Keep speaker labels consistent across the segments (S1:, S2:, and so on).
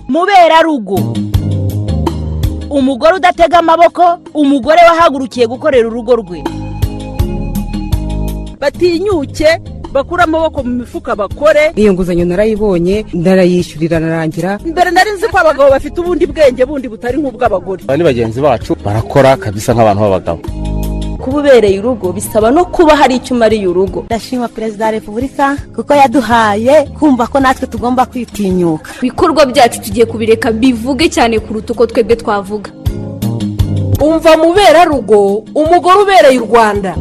S1: muberarugo umugore udatega amaboko umugore wahagurukiye gukorera urugo rwe
S2: batinyuke bakure amaboko mu mifuka bakore
S3: iyo nguzanyo narayibonye ndarayishyurira narangira
S2: mbere nari nzi ko abagabo bafite ubundi bwenge bundi butari nk'ubw'abagore
S4: aba ni bagenzi bacu barakora kabisa nk'abantu b'abagabo
S5: kuba ubereye urugo bisaba no kuba hari icyo umariye urugo
S6: ndashima perezida wa repubulika kuko yaduhaye kumva ko natwe tugomba kwitinyuka
S7: ibikorwa byacu tugiye kubireka bivuge cyane kuruta uko twebwe twavuga
S8: umva muberarugo umugore ubereye u rwanda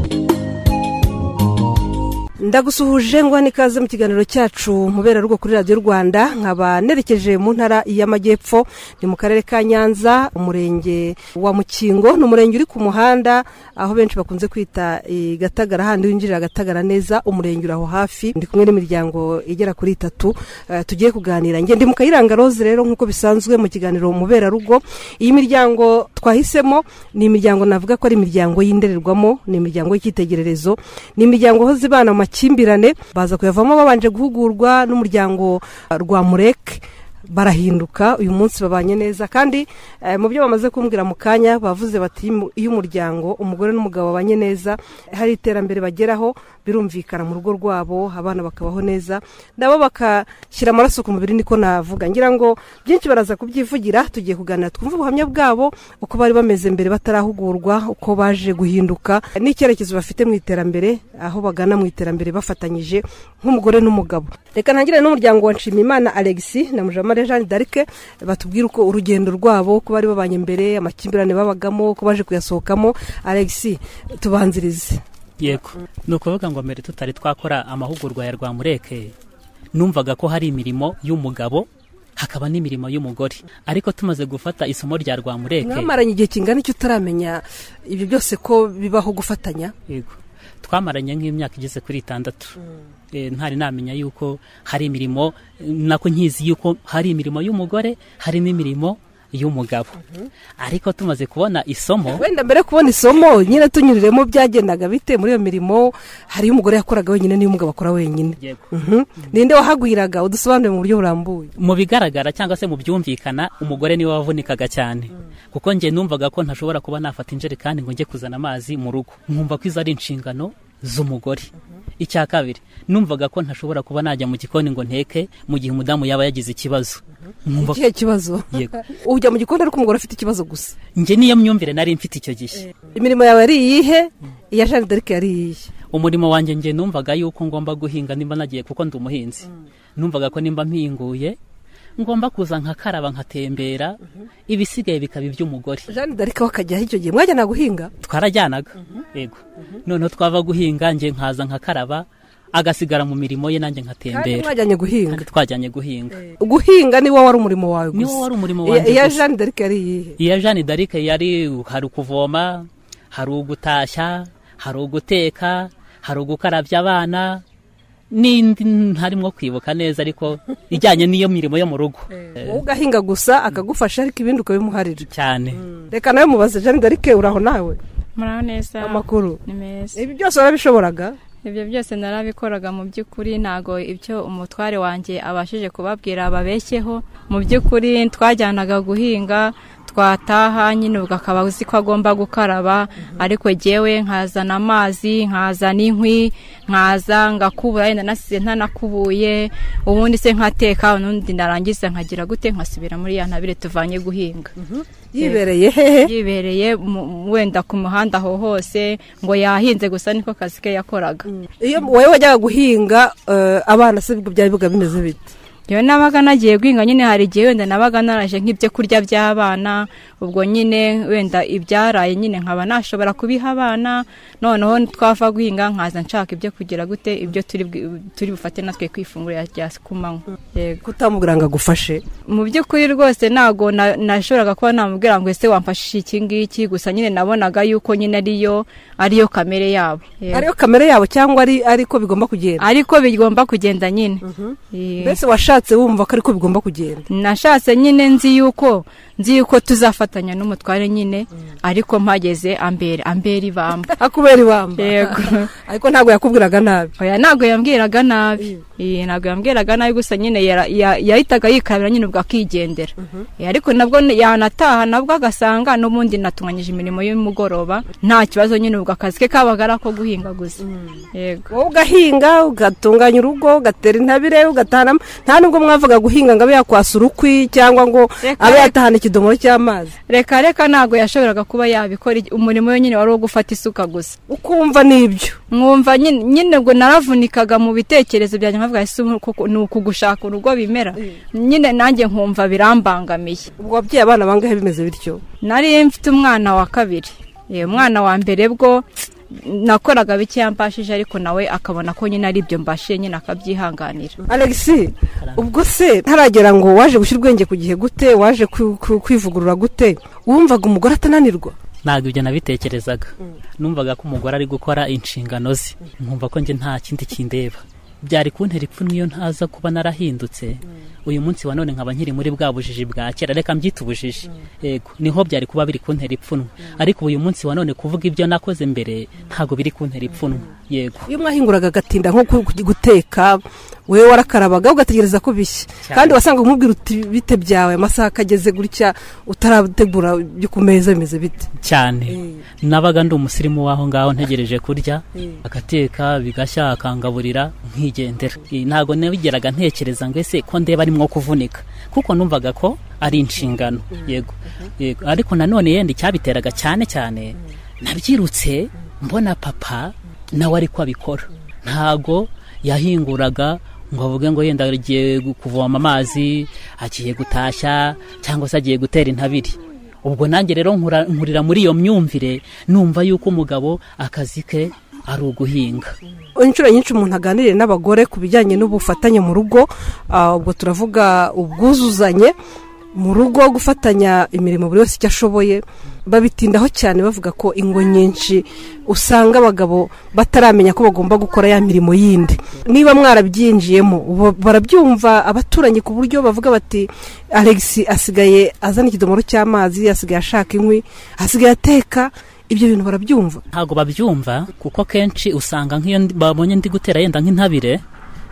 S8: ndagusuhuje ngwani ikaze mu kiganiro cyacu muberarugo kuri radiyo rwanda nkaba nerekeje mu ntara y'amajyepfo ni mu karere ka nyanza umurenge wa mukingo ni umurenge uri ku muhanda aho benshi bakunze kwita i gatagara handi winjirira agatagara neza umurenge uri aho hafi ndi kumwe n'imiryango igera kuri itatu tugiye kuganira ngende mu kayiranga roze rero nk'uko bisanzwe mu kiganiro muberarugo iyi miryango twahisemo ni imiryango navuga ko ari imiryango y'indererwamo ni imiryango y'icyitegererezo ni imiryango aho zibana mu amakimbirane baza kuyavamo babanje guhugurwa n'umuryango rwa mureke barahinduka uyu munsi babanye neza kandi mu byo bamaze kumbwira mu kanya bavuze bati iyo umuryango umugore n'umugabo babanye neza hari iterambere bageraho birumvikana mu rugo rwabo abana bakabaho neza nabo bakashyira amaraso ku mubiri niko navuga ngira ngo byinshi baraza kubyivugira tugiye kuganira twumve ubuhamya bwabo uko bari bameze mbere batarahugurwa uko baje guhinduka n'icyerekezo bafite mu iterambere aho bagana mu iterambere bafatanyije nk'umugore n'umugabo reka ntangire n'umuryango wa nshimimana alexi na mujama jeanne d'arc batubwira uko urugendo rwabo ko bari babanye imbere amakimbirane babagamo ko baje kuyasohokamo alexi tubanzirize
S9: yego ni ukuvuga ngo mbere tutari twakora amahugurwa ya rwa mureke numvaga ko hari imirimo y'umugabo hakaba n'imirimo y'umugore ariko tumaze gufata isomo rya rwa mureke
S8: mwamaranye igihe kingana icyo utaramenya ibyo byose ko bibaho gufatanya
S9: yego twamaranye nk'imyaka igeze kuri itandatu ntari namenya yuko hari imirimo nako nkizi yuko hari imirimo y'umugore harimo imirimo y'umugabo ariko tumaze kubona isomo
S8: wenda mbere kubona isomo nyine tunyuriremo byagendaga bite muri iyo mirimo hari umugore yakoraga wenyine n'iy'umugabo akora wenyine ninde wahagwiraga udusobanure mu buryo burambuye
S9: mu bigaragara cyangwa se mu byumvikana umugore niwe wavunikaga cyane kuko njye numvaga ko ntashobora kuba nafata injerekani ngo njye kuzana amazi mu rugo nkumva ko izo ari inshingano z'umugore icya kabiri numvaga ko ntashobora kuba najya mu gikoni ngo nteke mu gihe umudamu yaba yagize ikibazo
S8: ikihe kibazo ujya mu gikoni ariko umugore afite ikibazo gusa
S9: njye niyo myumvire nari mfite icyo gihe
S8: imirimo yawe yari iyihe iya jeanne d'arc yari iyihe
S9: umurimo wanjye njye numvaga yuko ngomba guhinga nimba nagiye kuko ndi umuhinzi numvaga ko nimba mpinguye ngomba kuza nkakaraba nkatembera ibisigaye bikaba iby'umugore
S8: jeanne d'arc akajyaho icyo gihe mwajyana guhinga
S9: twarajyanaga yego noneho twava guhinga njye nkaza nkakaraba agasigara mu mirimo ye nanjye nkatembera
S8: kandi mwajyanye guhinga
S9: kandi twajyanye guhinga
S8: guhinga niwo wari umurimo wawe gusa
S9: niwo wari umurimo wanjye
S8: iya jeanne d'arc yari iyihe
S9: iya jeanne d'arc yari hari ukuvoma hari ugutashya hari uguteka hari ugukarabya abana n'indi ntarimo kwibuka neza ariko ijyanye n'iyo mirimo yo mu rugo
S8: wowe ugahinga gusa akagufasha ariko ibindi ukabimuharira
S9: cyane
S8: reka nawe mubaze jeanne d'arc uraho nawe
S10: muraho neza
S8: amakuru
S10: ni meza
S8: ibi byose warabishoboraga
S10: ibyo byose narabikoraga mu by'ukuri ntabwo ibyo umutware wanjye abashije kubabwira babeshyeho mu by'ukuri twajyanaga guhinga twataha nyine ubwo akaba uzi ko agomba gukaraba ariko ngewe nkazana amazi nkazana inkwi nkaza ngakubura yenda nasize ntanakubuye ubundi se nkateka n'undi narangiza nkagira gute nkasubira muri ya ntabire tuvanye guhinga
S8: yibereye hehe
S10: yibereye wenda ku muhanda aho hose ngo yahinze gusa niko kazi ke yakoraga
S8: iyo wowe wajyaga guhinga abana se byari biba bimeze bite
S10: iyo nabaga nagiye guhinga nyine hari igihe wenda nabaga naraje nk'ibyo kurya by'abana ubwo nyine wenda ibyaraye nyine nkaba nashobora kubiha abana noneho twava guhinga nkaza nshaka ibyo kugira gute ibyo turi bufate natwe ku ifunguro rya kumanywa
S8: kutamubwira ngo agufashe
S10: mu by'ukuri rwose ntabwo nashoboraga kuba namubwira ngo ese wamfashije iki ngiki gusa nyine nabonaga yuko nyine ariyo ariyo kamere yabo
S8: ariyo kamere yabo cyangwa ariko bigomba kugenda
S10: ariko bigomba kugenda nyine
S8: mbese washaka washatse wumva ko ariko bigomba kugenda
S10: nashatse nyine nzi yuko nzi yuko tuzafatanya n'umutware nyine ariko mpageze ambere ambere ibamba
S8: akubera ibamba
S10: yego
S8: ariko ntabwo yakubwiraga nabi
S10: oya ntabwo yambwiraga nabi Iyi, ntabwo yambwiraga nabi gusa nyine yara- ya- yahitaga yikarabira nyine ubwo akigendera Eh, ariko nabwo ni- yanataha nabwo agasanga n'ubundi natunganyije imirimo y'umugoroba nta kibazo nyine ubwo akazi ke kabaga ari ako guhinga gusa yego
S8: wowe ugahinga ugatunganya urugo ugatera intabire ugatahana nta nubwo mwavuga guhinga ngo abe yakwasa urukwi cyangwa ngo
S10: Reka-
S8: abe yatahana ikidomoro cy'amazi
S10: reka reka ntabwo yashoboraga kuba yabikora igi- umurimo we nyine wari uwo gufata isuka gusa
S8: ukumva n'ibyo
S10: mwumva nyine nyine ngo naravunikaga mu bitekerezo byanjye nkavuga ese ubu kuku- ni ukugushaka urugo bimera nyine nanjye nkumva birambangamiye
S8: ubwo wabyaye abana bangahe bimeze bityo
S10: nari mfite umwana wa kabiri Eh, umwana wa mbere bwo nakoraga bike yambashije ariko nawe akabona ko nyine ari ibyo mbashije nyine akabyihanganira
S8: alexi ubwo se ntaragera ngo waje gushyira ubwenge ku gihe gute waje kwi- kwi- kwivugurura gute wumvaga umugore atananirwa
S9: ntabwo ibyo nabitekerezaga numvaga ko umugore ari gukora inshingano ze nkumva ko njye nta kindi kindeba byari kuntera ipfunwe iyo ntaza kuba narahindutse uyu munsi wa none nkaba nkiri muri bwa bujiji bwa kera reka mbyite ubujiji yego niho byari kuba biri kuntera ipfunwe ariko uyu munsi wa none kuvuga ibyo nakoze mbere ntabwo biri kuntera ipfunwe yego
S8: iyo mwahinguraga agatinda nko ku- ku- guteka wowe warakarabaga ugategereza ko bishya
S9: Cyane.
S8: kandi wasanga umubwira uti bite byawe amasaha akageze gutya utarategura ibyo ku meza bimeze bite
S9: cyane nabaga ndi umusirimu w'aho ngaho ntegereje kurya agateka bigashya akangaburira nkigendera Eh, ntabwo nabigeraga ntekereza ngo ese ko ndeba arimwo kuvunika kuko numvaga ko ari inshingano yego yego ariko nanone yenda icyabiteraga cyane cyane nabyirutse mbona papa nawe ariko abikora ntabwo yahinguraga ngo avuge ngo yenda agiye kuvoma amazi agiye gutashya cyangwa se agiye gutera intabiri ubwo nanjye rero nkura- nkurira muri iyo myumvire numva yuko umugabo akazi ke ari uguhinga
S8: inshuro nyinshi umuntu aganiriye n'abagore ku bijyanye n'ubufatanye mu rugo ah, ubwo turavuga ubwuzuzanye mu rugo gufatanya imirimo buri wese icyo ashoboye babitindaho cyane bavuga ko ingo nyinshi usanga abagabo bataramenya ko bagomba gukora ya mirimo yindi niba mwarabyinjiyemo bo- barabyumva abaturanyi ku buryo bavuga bati alex asigaye azana ikidomoro cy'amazi asigaye ashaka inkwi asigaye ateka ibyo bintu barabyumva
S9: ntabwo babyumva kuko kenshi usanga nk'iyo ndi- babonye ndi gutera yenda nk'intabire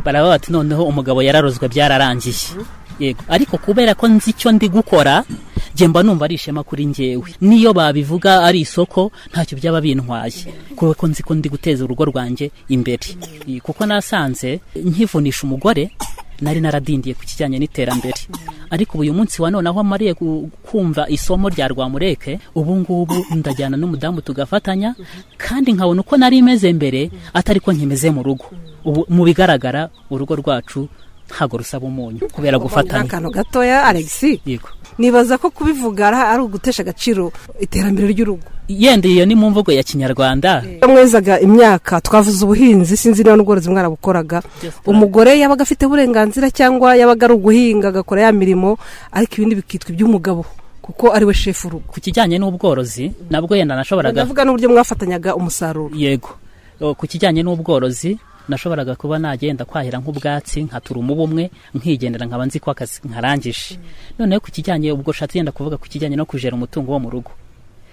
S9: baraba bati noneho umugabo yararozwe byararangiye yego ariko kubera ko nzi icyo ndi gukora njye mba numva ari ishema kuri njyewe niyo babivuga ari isoko ntacyo byaba bintwaye kubera ko nzi ko ndi guteza urugo rwanjye imbere Eh, kuko nasanze nkivunisha umugore nari naradindiye ku kijyanye n'iterambere ariko ubu uyu munsi wa none aho amariye gu- kumva isomo rya rwamureke ubu ngubu ndajyana n'umudamu tugafatanya kandi nkabona uko nari imeze mbere atari ko nkimeze mu rugo ubu mu bigaragara urugo rwacu ntabwo rusaba umunyu kubera gufatanya
S8: akantu gatoya alex
S9: yego
S8: nibaza ko kubivuga ari- ari ugutesha agaciro iterambere ry'urugo
S9: yenda iyo ni mu mvugo ya kinyarwanda
S8: iyo mwezaga imyaka twavuze ubuhinzi sinzi niba n'ubworozi mwarabukoraga umugore yabaga afite uburenganzira cyangwa yabaga ari uguhinga agakora ya mirimo ariko ibindi bikitwa iby'umugabo kuko ari we shefu urugo
S9: ku kijyanye n'ubworozi nabwo yenda nashoboraga
S8: ndavuga n'uburyo mwafatanyaga umusaruro
S9: yego O, ku kijyanye n'ubworozi nashoboraga kuba nagenda kwahira nk'ubwatsi nkatura umubu umwe nkigendera nkaba nzi ko akazi nkarangije noneho ku kijyanye ubwo ushatse yenda kuvuga ku kijyanye no kujera umutungo wo mu rugo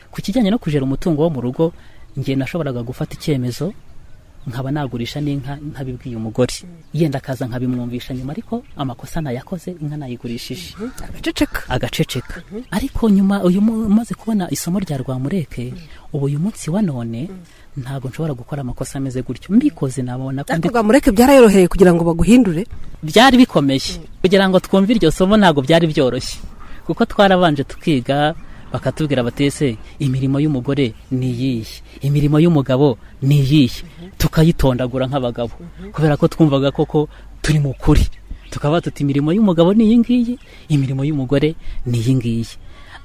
S9: ku kijyanye no kujera umutungo wo mu rugo njye nashoboraga gufata icyemezo nkaba nagurisha n'inka ntabibwiye umugore yenda akaza nkabimwumvisha nyuma ariko amakosa nayakoze inka nayigurishije
S8: agaceceka
S9: agaceceka ariko nyuma uyu mu- umaze kubona isomo rya rwamureke ubu uyu munsi wa none ntabwo nshobora gukora amakosa ameze gutyo mbikoze nabona ko
S8: ariko
S9: ndi-
S8: bwamureke byarayoroheye kugira ngo baguhindure
S9: byari bikomeye kugira ngo twumve iryo somo ntabwo byari byoroshye kuko twarabanje tukiga bakatubwira bati ese imirimo y'umugore ni iyihe imirimo y'umugabo ni iyihe tukayitondagura nk'abagabo kubera ko twumvaga koko turi mu kuri tukaba tuti imirimo y'umugabo ni iyi ngiyi imirimo y'umugore ni iyi ngiyi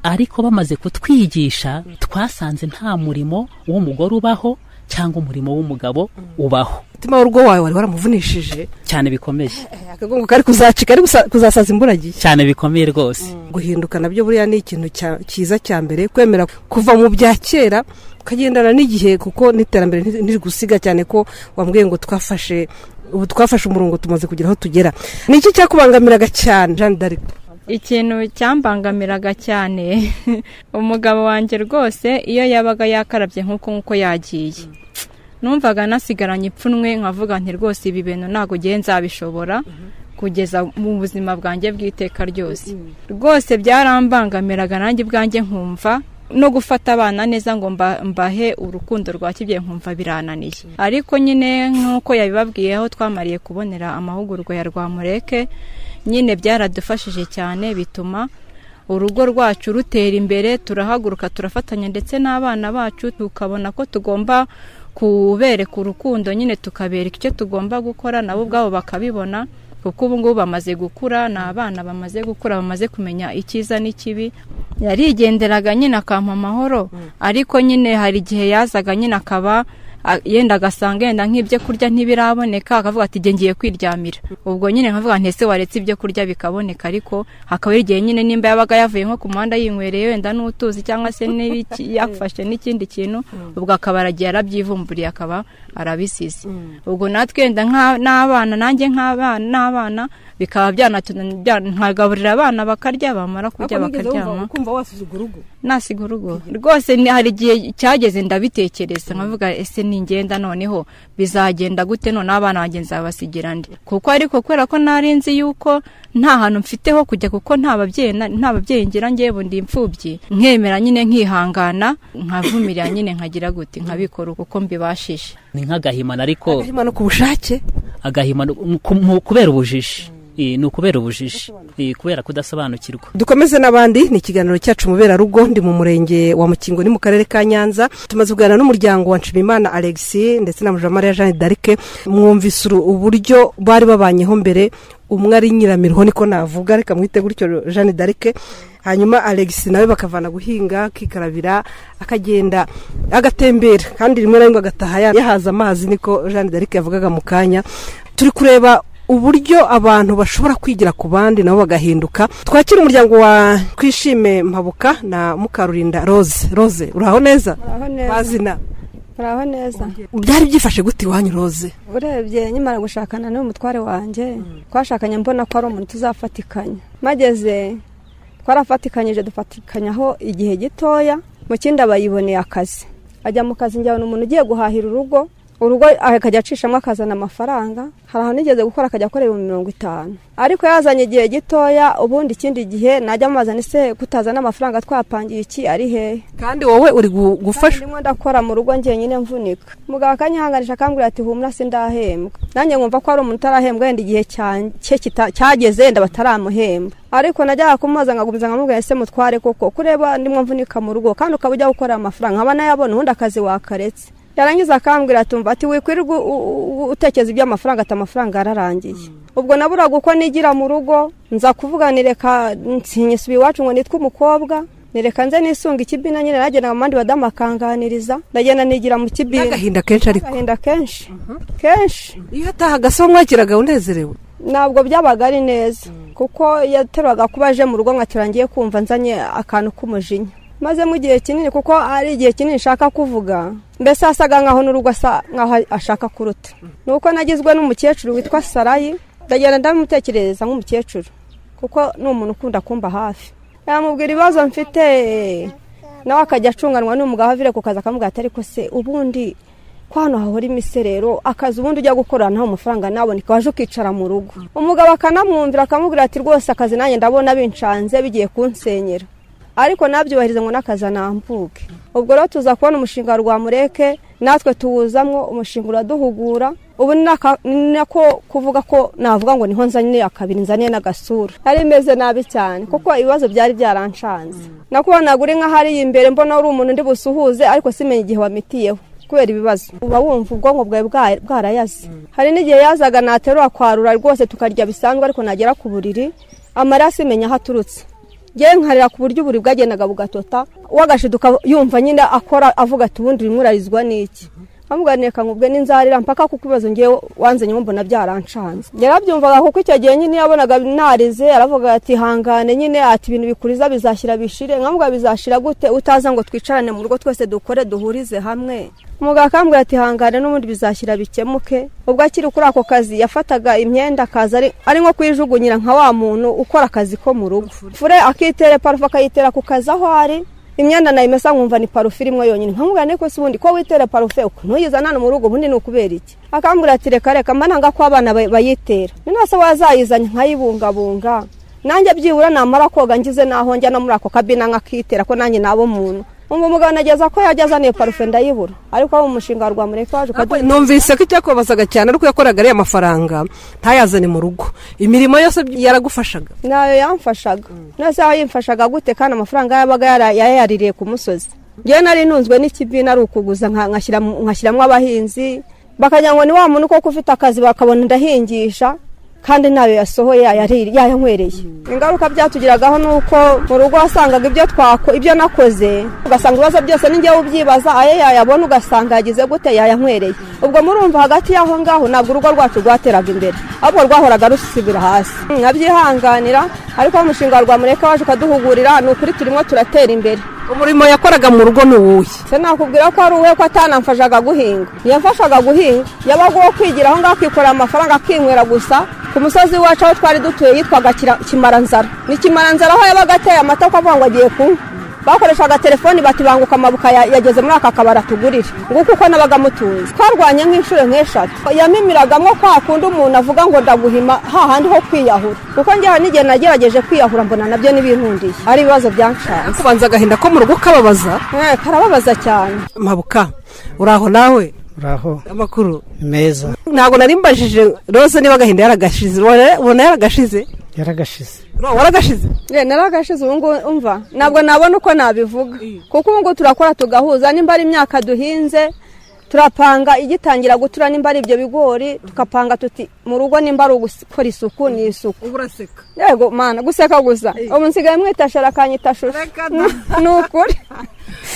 S9: ariko bamaze kutwigisha twasanze nta murimo w'umugore ubaho cyangwa umurimo w'umugabo ubaho
S8: umutima w'urugo wawe wari waramuvunishije
S9: cyane bikomeye
S8: akagongo kari kuzacika ari gusa- kuzasaza imburagihe
S9: cyane bikomeye rwose
S8: guhinduka nabyo buriya ni ikintu cya- cyiza cya mbere kwemera kuva mu bya kera ukagendana n'igihe kuko n'iterambere ntiri- ntiri gusiga cyane ko wambwiye ngo twafashe ubu twafashe umurongo tumaze kugira aho tugera ni iki cyakubangamiraga cyane jean d'arc
S10: ikintu cyambangamiraga cyane umugabo wanjye rwose iyo yabaga yakarabye nk'uko nk'uko yagiye numvaga nasigaranye ipfunwe nkavuga nti rwose ibi bintu ntabwo ugiye nzabishobora kugeza mu buzima bwanjye bw'iteka ryose rwose byarambangamiraga nanjye ubwanjye nkumva no gufata abana neza ngo mba- mbahe urukundo rwa kibyeyi nkumva birananiye ariko nyine nk'uko yabibabwiyeho twamariye kubonera amahugurwa ya rwamureke nyine byaradufashije cyane bituma urugo rwacu rutera imbere turahaguruka turafatanya ndetse n'abana bacu tukabona ko tugomba kubereka urukundo nyine tukabereka icyo tugomba gukora nabo ubwabo bakabibona kuko ubu ngubu bamaze gukura ni abana bamaze gukura bamaze kumenya icyiza n'ikibi yarigenderaga nyine akampa amahoro ariko nyine hari igihe yazaga nyine akaba a- yenda agasanga yenda nk'ibyo kurya ntibiraboneka akavuga ati "Jye ngiye kwiryamira ubwo nyine nkavuga nti ese waretse ibyo kurya bikaboneka ariko hakaba hari igihe nyine nimba yabaga yavuye nko ku muhanda yinywereye wenda n'utuzi cyangwa se n'ibiki yafashe n'ikindi kintu ubwo akaba aragiye arabyivumburiye akaba arabisize ubwo natwe wenda nka- n'abana nanjye nk'abana n'abana bikaba byanatunanira bya- nkagaburira abana bakarya bamara kurya bakaryama
S8: kumva wasize urugo
S10: nasiga urugo rwose ni- hari igihe cyageze ndabitekereza nkavuga ese ningenda noneho bizagenda gute none abana banjye nzabasigira ndi kuko ariko kubera ko nari nzi yuko nta hantu mfite ho kujya kuko nta babyeyi na- nta babyeyi ngira ngewe ndi imfubyi nkemera nyine nkihangana nkavumirira nyine nkagira gute nkabikora uko mbibashije
S9: ni nk'agahimana ariko
S8: no ku bushake
S9: agahimana ku- mu- kubera ubujiji Eh, ni ukubera ubujiji Eh, kubera kudasobanukirwa
S8: dukomeze n'abandi ni ikiganiro cyacu muberarugo ndi mu murenge wa mukingo ni mu karere ka nyanza tumaze kuganira n'umuryango wa nshimimana alexi ndetse na mujamariya jeanne d'arc mwumvise uru- uburyo bari babanyeho mbere umwe ari nyiramirho niko navuga reka mwite gutyo jeanne d'arc hanyuma alexi nawe bakavana guhinga akikarabira akagenda agatembera kandi rimwe na rimwe agataha ya- yahaze amazi niko jeanne d'arc yavugaga mu kanya turi kureba uburyo abantu bashobora kwigira ku bandi nabo bagahinduka twakira umuryango wa twishime mpabuka na mukarurinda rose rose uraho neza
S11: Uraho neza.
S8: mazina
S11: uraho neza
S8: byari byifashe gute iwanyu rose
S11: urebye nyimara gushakana n'uyu mutware wanjye twashakanye mbona ko ari umuntu tuzafatikanya mageze twarafatikanyije dufatikanyaho igihe gitoya mu kindi aba yiboneye akazi ajya mu kazi njyabona umuntu ugiye guhahira urugo urugo akajya acishamo akazana amafaranga hari ahantu nigeze gukora akajya akorera ibihumbi mirongo itanu ariko yazanye igihe gitoya ubundi ikindi gihe najya mubazana ese kutazana amafaranga twapangiye iki ari hehe
S8: kandi wowe uri gu- gufashwa
S11: ndimo ndakora mu rugo njyenyine mvunika mugabo akanyihanganisha akambwira ati humura sindahembwa nanjye nkumva ko ari umuntu utarahembwa wenda igihe cyan- cye kita- cyageze yenda bataramuhemba ariko najyaga kumubaza nkagumiza nkamubwira ese mutware koko kureba ndimo mvunika mu rugo kandi ukaba ujya gukorera amafaranga nkaba nayabona ubundi akazi wakaretse yarangiza akambwira ati umva ati wikwirirwa u- u- u- utekereza iby'amafaranga ati amafaranga yararangiye ubwo naburaga uko nigira mu rugo nza kuvuga ni reka nsinyisubiye iwacu ngo nitwe umukobwa nereka nze nisunga ikibina nyine nagendaga mu bandi badamu bakanganiriza ndagenda nigira mu kibina
S8: n'agahinda kenshi ariko
S11: agahinda kenshi kenshi
S8: iyo atahaga se wamwakiraga unezerewe
S11: ntabwo byabaga ari neza kuko yaterwaga kuba aje mu rugo nkatirangiye kumva nzanye akantu k'umujinya maze mu gihe kinini kuko ari igihe kinini nshaka kuvuga mbese asaga nkaho n'urugo asa nkaho ashaka kuruta ni uko nagizwe n'umukecuru witwa sarayi ndagenda ndamutekerereza nk'umukecuru kuko ni umuntu ukunda kumba hafi yamubwira ibibazo mfite nawe akajya acunganwa n'umugabo avire ku kazi akamubwira ati ariko se ubundi ko hano hahora imiserero akazi ubundi ujya gukora ntaho amafaranga naboneka waje ukicara mu rugo umugabo akanamwumvira akamubwira ati rwose akazi nanjye ndabona bincanze bigiye kunsenyera ariko nabyubahiriza ngo n'akazi anambuke ubwo rero tuza kubona umushinga wa rwamureke natwe tuwuzamwo umushinga uraduhugura ubu ni naka- ni nako kuvuga ko navuga ngo niho nzaniye akabiri nzaniye n'agasura yari imeze nabi cyane kuko ibibazo byari byarancanze nakubonaga uri nk'ahariye imbere mbona uri umuntu ndi busuhuze ariko simenye igihe wamitiyeho kubera ibibazo uba wumva ubwonko bwawe bwa- bwarayaze hari n'igihe yazaga naterura kwarura rwose tukarya bisanzwe ariko nagera ku buriri amaraso imenya aho aturutse ngewe nkarira ku buryo uburi bwagendaga bugatota uwagashiduka yumva nyine akora avuga ati ubundi urimo urarizwa n'iki nkamuganire nkangubwe n'inzarira mpaka kuko ibibazo ngewe wanzanye mbona byarancanze yarabyumvaga kuko icyo gihe nyine yabonaga narize aravuga ati hangane nyine ati ibintu bikuriza bizashyira bishire nkamuga bizashira gute utaza ngo twicarane mu rugo twese dukore duhurize hamwe umugabo akambwira ati hangane n'ubundi bizashyira bikemuke ubwo akiri kuri ako kazi yafataga imyenda akaza ari- ari nko kuyijugunyira nka wa muntu ukora akazi ko mu rugo fure akitere parufe akayitera ku kazi aho ari imyenda nayimesa nkumva ni parufe irimo yonyine nkamubwira niko se ubundi ko witera parufe uko ntuyiza hano mu rugo ubundi ni ukubera iki akambwira ati reka reka mba nanga ko abana ba- bayitera ni nase wazayizanye nkayibungabunga nanjye byibura namara koga ngize naho njya no muri ako kabina nkakitera ko nanjye nabo muntu umva umugabo nageza ko yajya azaniye parufe ndayibura ariko abo mu mushinga wa rwamureka waje ukaduha
S8: numvise ko icyakubazaga cyane ari uko yakoraga ariya mafaranga ntayazane mu rugo imirimo yose yaragufashaga
S11: nayo yamfashaga nose aho yimfashaga gute kandi amafaranga yabaga yara- yayaririye ku musozi ngewe nari ntunzwe n'ikibina ari ukuguza nka- nkashyira mu- nkashyiramo abahinzi bakagira ngo ni wa muntu koko ufite akazi bakabona ndahingisha kandi ntayo yasohoye yayari- yayanywereye ingaruka byatugiragaho ni uko mu rugo wasangaga ibyo twako ibyo nakoze ugasanga ibibazo byose n'ingewe ubyibaza ayo yayabona ugasanga yagize gute yayanywereye ubwo murumva hagati y'aho ngaho ntabwo urugo rwacu rwateraga imbere ahubwo rwahoraga rusibira hasi nkabyihanganira ariko wa mushinga wa rwamureka waje ukaduhugurira ni ukuri turimo turatera imbere
S8: umurimo yakoraga mu rugo ni uwuhe
S11: se nakubwira ko ari uwe ko atanamfashaga guhinga yamfashaga guhinga yabaga uwo kwigira aho ngaho akikorera amafaranga akinywera gusa ku musozi wacu aho twari dutuye yitwaga Kira- kimaranzara ni kimaranzara aho yabaga ateye amata akavuga ngo agiye kunywa bakoreshaga telefoni bati banguka amabuka ya- yageze muri aka kabari atugurire nguko uko nabaga mutunze twarwanye nk'inshuro nk'eshatu yamimiragamo kwa kundi umuntu avuga ngo ndaguhima hahandi ho kwiyahura kuko njyewe n'igihe nagerageje kwiyahura mbona nabyo n'ibintundiye ari ibibazo byanshaje
S8: kubanza agahinda ko mu rugo kababaza
S11: Eh, karababaza cyane
S8: mpabuka uraho nawe
S12: uraho
S8: amakuru
S12: ni meza
S8: ntabwo nari mbajije rose niba agahinda yaragashize ubona ubona yaragashize
S12: yaragashize
S8: Ura- waragashize
S11: ye naragashize ubu ngubu umva ntabwo nabona uko nabivuga kuko ubu ngubu turakora tugahuza nimba ari imyaka duhinze turapanga igitangira gutura nimba ari ibyo bigori tukapanga tuti mu rugo nimba ari ugukora isuku ni isuku
S8: uraseka
S11: yego mana guseka gusa ubu nsigaye mwita shara akanyita shusho ni ukuri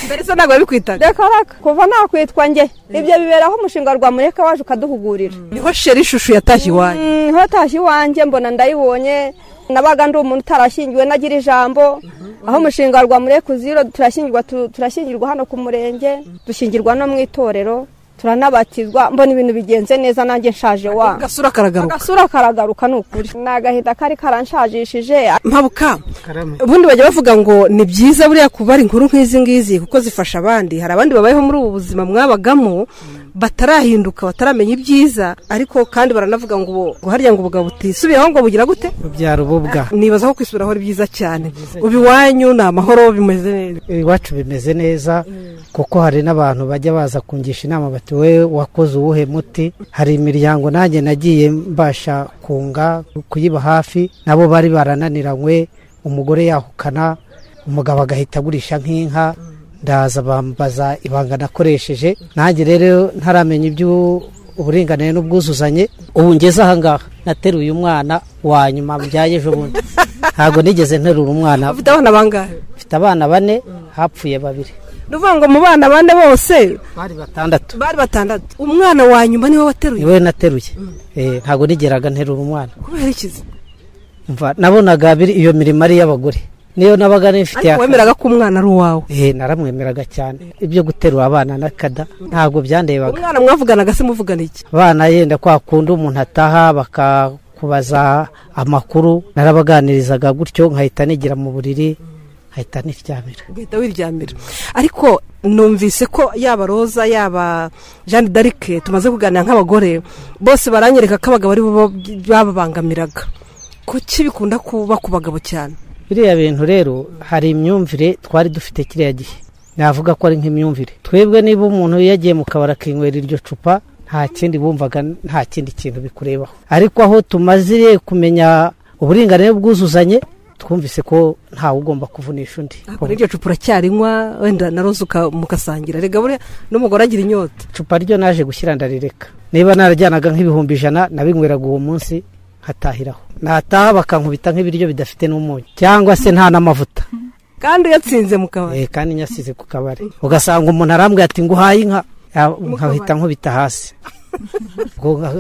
S8: mbere se ntabwo yabikwitaga
S11: reka reka kuva nakwitwa njye ibyo biberaho umushinga wa rwamureka waje ukaduhugurira
S8: niho sheri ishusho yatashye iwanyu
S11: Mm, ntatashye iwanjye mbona ndayibonye nabaga ndi umuntu utarashyingiwe nagira ijambo aho umushinga wa rwamureka uziro turashyingirwa tu- turashyingirwa hano ku murenge dushyingirwa no mu itorero turanabatizwa mbona ibintu bigenze neza nanjye nshaje wa
S8: agasura karagaruka
S11: agasura karagaruka ni ukuri ni agahinda kari karanshajishije
S8: mpabuka ubundi bajya bavuga ngo ni byiza buriya kubara inkuru nk'izi ngizi kuko zifasha abandi hari abandi babayeho muri ubu buzima mwabagamo batarahinduka bataramenya ibyiza ariko kandi baranavuga ngo ubu- ngo harya ngo ubugabo butisubiyeho ngo bugira gute
S12: bubyara ububwa
S8: nibaza ko kwisubiraho ari byiza cyane ubu iwanyu ni amahoro bimeze neza
S12: iwacu bimeze neza kuko hari n'abantu bajya baza kungisha inama bati we wakoze uwuhe muti hari imiryango nanjye nagiye mbasha kunga kuyiba hafi nabo bari barananiranywe umugore yahukana umugabo agahita agurisha nk'inka ndaza bambaza ibanga nakoresheje nanjye rero ntaramenya ibyo uburinganire n'ubwuzuzanye ubu ngeze ahangaha nateruye umwana wa nyuma mbyaye ejo bundi ntabwo nigeze nterura umwana
S8: ufite abana bangahe
S12: mfite abana bane hapfuye babiri
S8: ni ukuvuga ngo mu bana bane bose
S12: bari batandatu
S8: bari batandatu umwana wa nyuma niwe wateruye
S12: niwe nateruye Eh, ntabwo nigeraga nterura umwana
S8: kubera ikizi
S12: mva nabonaga biri iyo mirimo ari iy'abagore niyo nabaga nifitiye
S8: ariko wemeraga ko umwana ari uwawe
S12: Eh, naramwemeraga cyane ibyo guterura abana n'akada ntabwo byandebaga
S8: umwana mwavuganaga se muvugana iki
S12: abana yenda kwa kundi umuntu ataha bakakubaza amakuru narabaganirizaga gutyo nkahita nigira mu buriri nkahita niryamira
S8: ugahita wiryamira ariko numvise ko yaba roza yaba jeanne d'arc tumaze kuganira nk'abagore bose baranyereka ko abagabo ari bo bababangamiraga kuki bikunda kuba ku bagabo cyane
S12: biriya bintu rero hari imyumvire twari dufite kiriya gihe navuga ko ari nk'imyumvire twebwe niba umuntu yagiye mu kabari akinywera iryo cupa nta kindi bumvaga nta kindi kintu bikurebaho ariko aho tumaze kumenya uburinganire bwuzuzanye twumvise ko ntawe ugomba kuvunisha undi
S8: Kuri iryo cupa uracyarinywa wenda na roza uka- mukasangira rega buriya n'umugore agira inyota
S12: icupa ryo naje gushyira ndarireka niba narajyanaga nk'ibihumbi ijana nabinyweraga uwo munsi nkatahiraho nataha bakankubita nk'ibiryo bidafite n'umunyu cyangwa se nta n'amavuta
S8: kandi yatsinze mu kabari
S12: Eh, kandi nyasize ku kabari ugasanga umuntu arambwira ati nguhaye inka nkahita nkubita hasi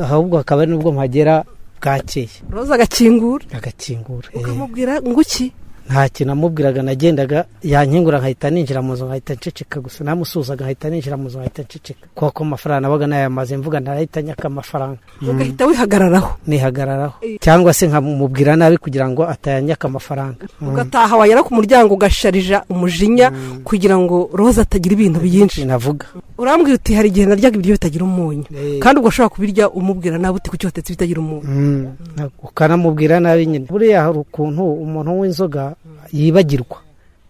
S12: ahubwo hakaba ari n'ubwo mpagera bwakeye
S8: roza agakingura
S12: agakingura eh.
S8: ukamubwira ngo iki
S12: nta kintu amubwiraga nagendaga yankingura nkahita ninjira mu nzu nkahita nceceka gusa namusuhuzaga nkahita ninjira mu nzu nkahita nceceka kuko ko amafaranga nabaga nayamaze mvuga ntarahita nyaka amafaranga
S8: ugahita wihagararaho
S12: nihagararaho cyangwa se nkamubwira nabi kugira ngo atayanyaka amafaranga Mm.
S8: ugataha wagera ku muryango ugasharija umujinya kugira ngo roza atagira ibintu byinshi
S12: navuga
S8: urambwira uti hari igihe naryaga ibiryo bitagira umunyu kandi ugashobora kubirya umubwira nawe uti kuki watetse bitagira umunyu
S12: Mm. ukanamubwira nabi nyine buriya hari ukuntu umuntu w'inzoga yibagirwa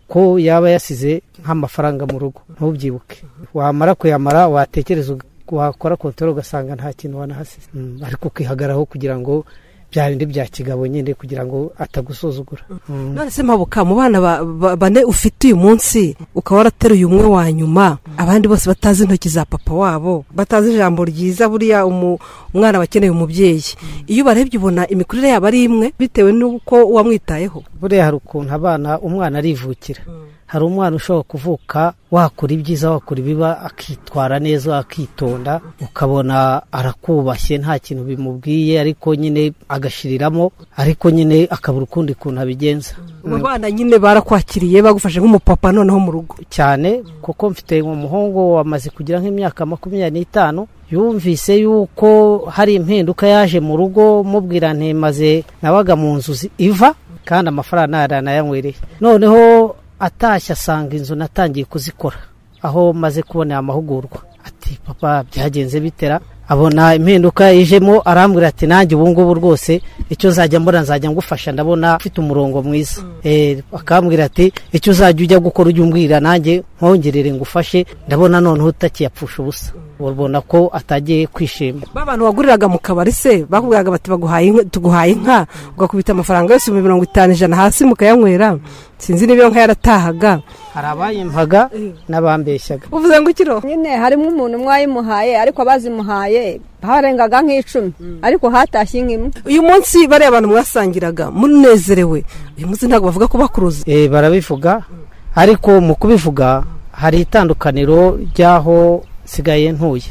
S12: ko yaba yasize nk'amafaranga mu rugo ntubyibuke wamara kuyamara watekereza uga- wakora kontoro ugasanga nta kintu wanahasize Mm. ariko ukihagaraho kugira ngo bya bindi bya kigabo nyine kugira ngo atagusuzugura Mm.
S8: none se mpabuka mu bana ba- ba- bane ufite uyu munsi ukaba warateruye umwe wa nyuma abandi bose batazi intoki za papa wabo batazi ijambo ryiza buriya umu- umwana bakeneye umubyeyi iyo ubarebye ubona imikurire yabo ari imwe bitewe n'uko wamwitayeho
S12: buriya hari ukuntu abana umwana arivukira hari umwana ushobora kuvuka wakora ibyiza wakora ibiba akitwara neza akitonda ukabona arakubashye nta kintu bimubwiye ariko nyine agashiriramo ariko nyine akabura ukundi kuntu abigenza
S8: abo bana nyine barakwakiriye bagufashe nk'umupapa noneho mu rugo
S12: cyane kuko mfite umuhungu wamaze kugira nk'imyaka makumyabiri n'itanu yumvise yuko hari impinduka yaje mu rugo mubwira ntimaze nabaga mu nzu zi- iva kandi amafaranga nta yanayanywereye noneho atashye asanga inzu natangiye kuzikora aho maze kubonera amahugurwa ati papa byagenze bitera abona impinduka ijemo arambwira ati nanjye ubu ngubu rwose icyo uzajya mbona nzajya ngufasha ndabona ufite umurongo mwiza Eh, akambwira ati icyo uzajya ujya gukora ujya umbwira nanjye nkongerere ngufashe ndabona noneho utakiyapfusha ubusa ubona ko atagiye kwishima
S8: ba bantu waguriraga mu kabari se bakubwiraga bati baguhaye inka tuguhaye inka ugakubita amafaranga yose mu mirongo itanu ijana hasi mukayanywera sinzi niba iyo nka yaratahaga
S12: hari abayimpaga n'abambeshyaga
S8: uvuze ngo ikiro
S11: nyine harimo umuntu mwayimuhaye ariko abazimuhaye harengaga nk'icumi ariko hatashye nk'imwe
S8: uyu munsi bariya abantu mwasangiraga munezerewe uyu munsi ntabwo bavuga ko bakuruza
S12: Eh, barabivuga ariko mu kubivuga hari itandukaniro ry'aho nsigaye ntuye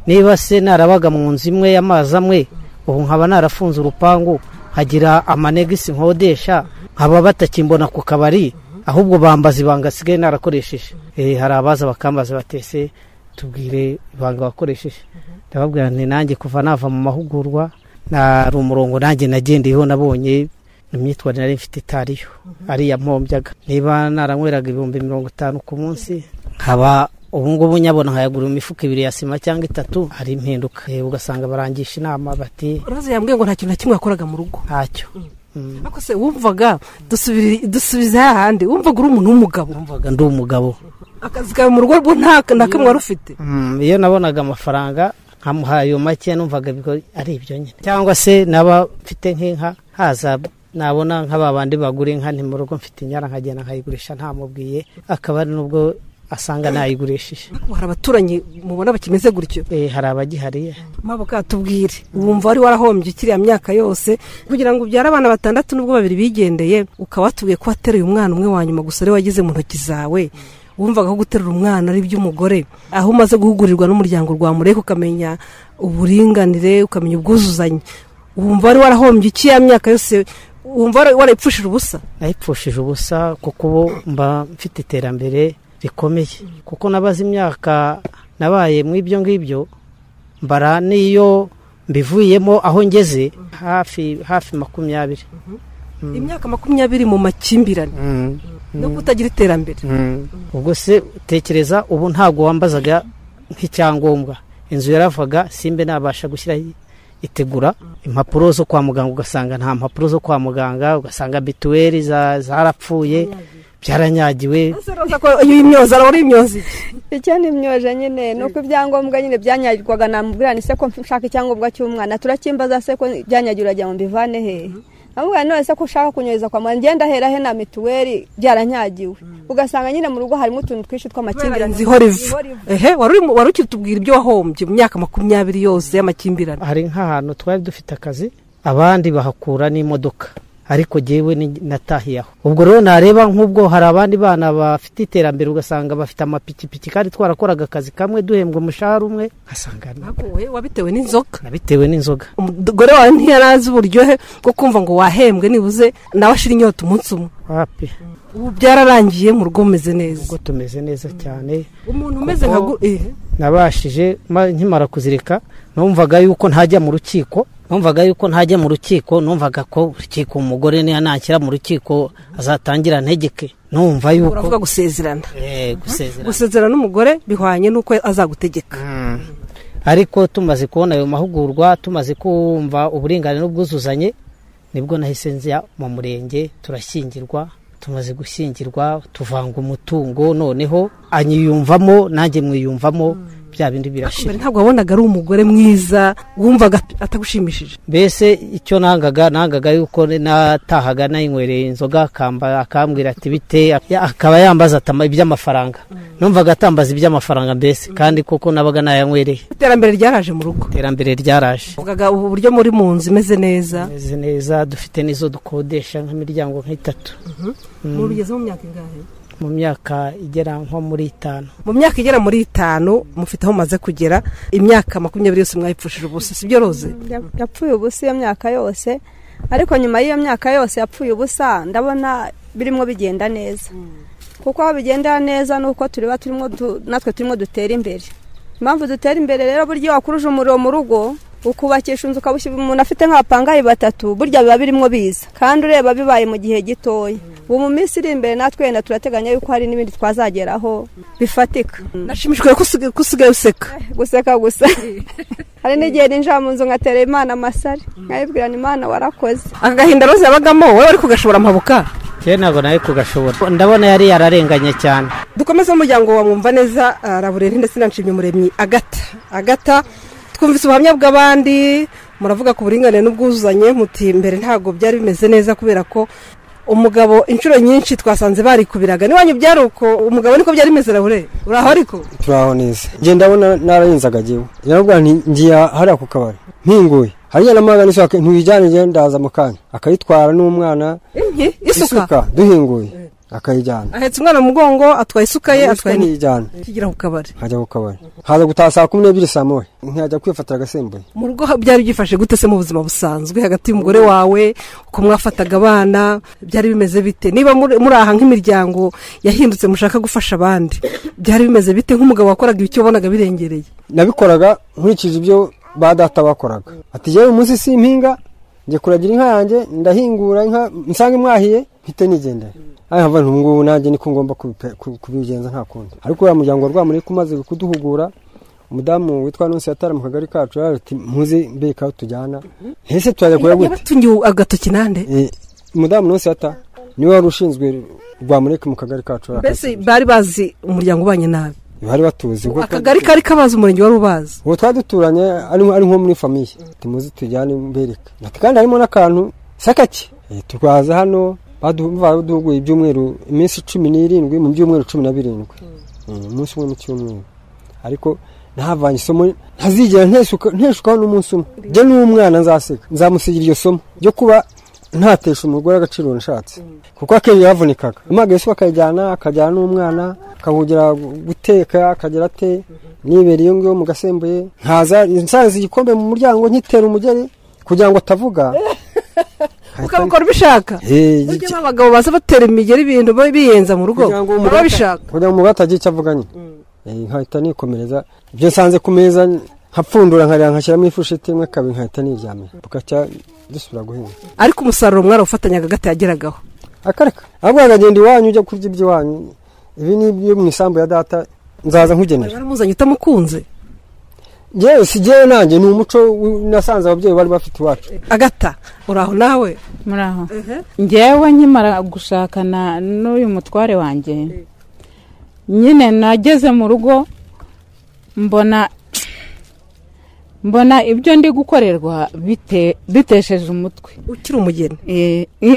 S12: niba se narabaga mu nzu imwe y'amazi amwe ubu nkaba narafunze urupangu nkagira amanegisi nkodesha nkaba batakimbona ku kabari ahubwo bambaza ibanga nsigaye narakoresheje Eh, hari abaza bakambaza batese tubwire ibanga wakoresheje ndababwira nti nanjye kuva nava mu mahugurwa nari umurongo nanjye nagendeyeho nabonye imyitwarire nari mfite itariyo ariya mpombyaga niba naranyweraga ibihumbi mirongo itanu ku munsi nkaba ubungubu nyabona nkayagura imifuka ibiri ya sima cyangwa itatu hari impinduka Eh, ugasanga barangisha inama bati
S8: roza yambwiye ngo nta kintu na kimwe yakoraga mu rugo
S12: ntacyo
S8: ariko se wumvaga dusubiri- dusubiza hahandi wumvaga uri umuntu w'umugabo
S12: wumvaga ndi umugabo
S8: akazi kawe mu rugo rwo nta na kamwe wari ufite
S12: Mm, iyo nabonaga amafaranga nkamuha ayo make numvaga bigo- ari ibyo nyine cyangwa se naba mfite nk'inka haza nabona nka ba bandi bagura inka nti mu rugo mfite inyana nkagenda nkayigurisha ntamubwiye akaba ari n'ubwo asanga nayigurishije
S8: hari abaturanyi mubona bakimeze gutyo
S12: Eh, hari abagihari
S8: mabuka tubwire wumva wari warahombye ukiriya myaka yose kugira ngo ubyare abana batandatu n'ubwo babiri bigendeye ukaba watubwiye ko wateruye umwana umwe wa nyuma gusa ari wagize mu ntoki zawe wumvaga ko guterura umwana ari iby'umugore aho umaze guhugurirwa n'umuryango rwa mureke ukamenya uburinganire ukamenya ubwuzuzanye wumva wari warahombye ikiriya myaka yose wumva wara- warayipfushije ubusa
S12: nayipfushije ubusa kuko ubu mba mfite iterambere rikomeye kuko nabaze imyaka nabaye mu ibyo ngibyo mbara n'iyo mbivuyemo aho ngeze hafi hafi makumyabiri Mm.
S8: imyaka makumyabiri mu makimbirane
S12: Mm.
S8: no kutagira iterambere
S12: ubwo se tekereza ubu ntabwo wambazaga nk'icyangombwa inzu yaravaga simbe nabasha gushyiraho itegura impapuro zo kwa muganga ugasanga nta mpapuro zo kwa muganga ugasanga bituweri za- zarapfuye byaranyagiwe
S8: uyu imyoza arabona imyoza
S11: icyo ni imyoje nyine ni uko ibyangombwa nyine byanyagirwaga namubwira ni se ko nshaka icyangombwa cy'umwana turakimbaza se ko byanyagira uragira ngo mbivane hehe namubwira none se ko ushaka kunyohereza kwa muganga ngenda hera he na mituweli byaranyagiwe ugasanga nyine mu rugo harimo utuntu twinshi tw'amakimbirane
S8: inzu ihora iva ehe wari urimo- wari ukitubwira ibyo wahombye mu myaka makumyabiri yose y'amakimbirane
S12: hari nk'ahantu twari dufite akazi abandi bahakura n'imodoka ariko jyewe ni- natahiye aho ubwo rero nareba nk'ubwo hari abandi bana bafite iterambere ugasanga bafite amapikipiki kandi twarakoraga akazi kamwe duhembwa umushahara umwe nkasanga
S8: wowe wabitewe n'inzoga
S12: nabitewe n'inzoga
S8: umugore wawe ntiyarazi uburyohe bwo kumva ngo wahembwe nibuze nawe ashira inyota umunsi umwe
S12: wapi
S8: ubu byararangiye mu rugo mumeze neza
S12: ubwo tumeze neza cyane
S8: umuntu umeze
S12: Kuko
S8: nka gu- eh.
S12: nabashije ma- nkimara kuzirika numvaga yuko ntajya mu rukiko numvaga yuko ntajya mu rukiko numvaga ko urukiko umugore niya nashyira mu rukiko azatangira ntegeke numva yuko
S8: uravuga gusezerana
S12: Eh, gusezerana
S8: gusezerana n'umugore bihwanye n'uko azagutegeka
S12: ariko tumaze kubona ayo mahugurwa tumaze kumva uburinganire n'ubwuzuzanye nibwo nahise nzira mu murenge turashyingirwa tumaze gushyingirwa tuvanga umutungo noneho anyiyumvamo nanjye mwiyumvamo bya bindi birashira
S8: mbere ntabwo wabonaga ari umugore mwiza wumvaga atagushimishije
S12: mbese icyo nangaga nangaga yuko natahaga nayinywere inzoga akamba akambwira ati bite akaba yambaza ati "Ama- iby'amafaranga numvaga atambaza iby'amafaranga mbese kandi koko nabaga nayanywereye
S8: iterambere ryaraje mu rugo
S12: iterambere ryaraje
S8: uvugaga ubu buryo muri mu nzu imeze neza
S12: meze neza dufite n'izo dukodesha nk'imiryango nk'itatu Mm.
S8: ubu bigeze mu myaka ingahe
S12: mu myaka igera nko muri itanu
S8: mu myaka igera muri itanu mufite aho mumaze kugera imyaka makumyabiri yose mwayipfushije ubusa sibyo roze
S11: yapfuye ubusa iyo myaka yose ariko nyuma y'iyo myaka yose yapfuye ubusa ndabona birimo bigenda neza kuko aho bigendera neza ni uko tureba turimo du- natwe turimo dutera imbere impamvu dutera imbere rero burya wakuruje umuriro mu rugo ukubakisha inzu ukabushyira umuntu afite nk'abapangayi batatu burya biba birimo biza kandi ureba bibaye mu gihe gitoya ubu mu minsi iri imbere natwe wenda turateganya yuko hari n'ibindi twazageraho bifatika
S8: nashimishijwe ko usigaye- ko usigaye useka
S11: guseka gusa hari n'igihe ninjira mu nzu ngatera imana amasari nkayibwirana imana warakoze
S8: agahinda roze yabagamo wowe wari kugashobora mpabuka
S12: kera ntabwo nawe kugashobora ndabona yari yararenganye cyane
S8: dukomeze umuryango wa mwumva neza ah, rabureri ndetse na nshimyumuremyi agata agata twumvise ubuhamya bw'abandi muravuga ku buringanire n'ubwuzuzanye muti mbere ntabwo byari bimeze neza kubera ko umugabo inshuro nyinshi twasanze barikubiraga n'iwanyu byari uko umugabo niko byari bimeze rabureri uraho ariko
S13: turaho neza ngiye ndabona narayinzaga jyewe yarabwira nti ngiye hariya ku kabari nkinguye hariya namagana isuka ntuyijyane njye ndaza mu kanya akayitwara n'umwana
S8: impi isuka
S13: isuka duhinguye akayijyana
S8: ahetse umwana mu mugongo atwaye isuka ye atwaye ni-
S13: ntiyijyana
S8: akigera ku kabari
S13: nkajya ku kabari haza gutaha saa kumi n'ebyiri saa moya nkajya kwifatira agasembuye
S8: mu rugo byari byifashe gute se mu buzima busanzwe hagati y'umugore wawe uko mwafataga abana byari bimeze bite niba muri muri aha nk'imiryango yahindutse mushaka gufasha abandi byari bimeze bite nk'umugabo wakoraga ibyo ubonaga birengereye
S13: nabikoraga nkurikije ibyo ba data bakoraga ati yewe umunsi si impinga njye kuragira inka yanjye ndahingura inka nsange mwahiye mpite nigendera aya mva ngubu nanjye niko ngomba kubipe- ku- kubigenza nta kundi ariko uriya muryango wa rwamurika umaze kuduhugura umudamu witwa nonsi yatara mu kagari kacu yaravuze ati muze mbeka aho tujyana ese turajya kure gute
S8: yabatungiye agatoki nande
S13: Eh, umudamu nonsi yata niwe wari ushinzwe rwamurika mu kagari kacu
S8: mbese bari bazi umuryango ubanye nabi
S13: bari batuzi kuko-
S8: akagari kari kabazi umurenge wari ubazi
S13: ubu twari duturanye ari ari nko muri famiye timuzi tujyane mbereka ati kandi harimo n'akantu sakake Eh, turwaza hano badu- baduhuguye ibyumweru iminsi cumi n'irindwi mu byumweru cumi na birindwi Eh, umunsi umwe mu cyumweru ariko nahavanye isomo ntazigera nteshuka- nteshukaho n'umunsi umwe njye n'umwana nzaseka nzamusigira iryo somo ryo kuba ntatesha umugore agaciro nashatse kuko akenshi yavunikaga impaga yesu akayijyana akajyana n'umwana akahugira guteka akagera ate nibera iyo ngiyo mu gasembuye nkaza nsanze igikombe mu muryango nkitera umugeri kugira ngo atavuga
S8: ukabikora ubishaka
S13: Eh,
S8: burya abagabo baza batera imigeri ibintu biyenza mu rugo
S13: kugira ngo umugore
S8: baba babishaka
S13: kugira ngo umugore atagira icyo avuga nyine Eh, nkahita nikomereza ibyo nsanze ku meza nkapfundura nkareba nkashyiramo ifushiti imwe kabiri nkahita niryamira bugacya dusubira guhinga
S8: ariko umusaruro mwarafatanya agati yageragaho
S13: akareka ahubwo akagenda iwanyu ujya kurya iby'iwanyu ibi ni ibyo mu isambu ya data nzaza nkugenera
S8: waramuzanye utamukunze
S13: yewe si jyewe nanjye ni umuco wi- nasanze ababyeyi bari bafite iwacu
S8: agata uraho nawe
S14: muraho njyewe nkimara gushakana n'uyu mutware wanjye nyine nageze mu rugo mbona mbona ibyo ndi gukorerwa bite- bitesheje umutwe
S8: ukiri umugeni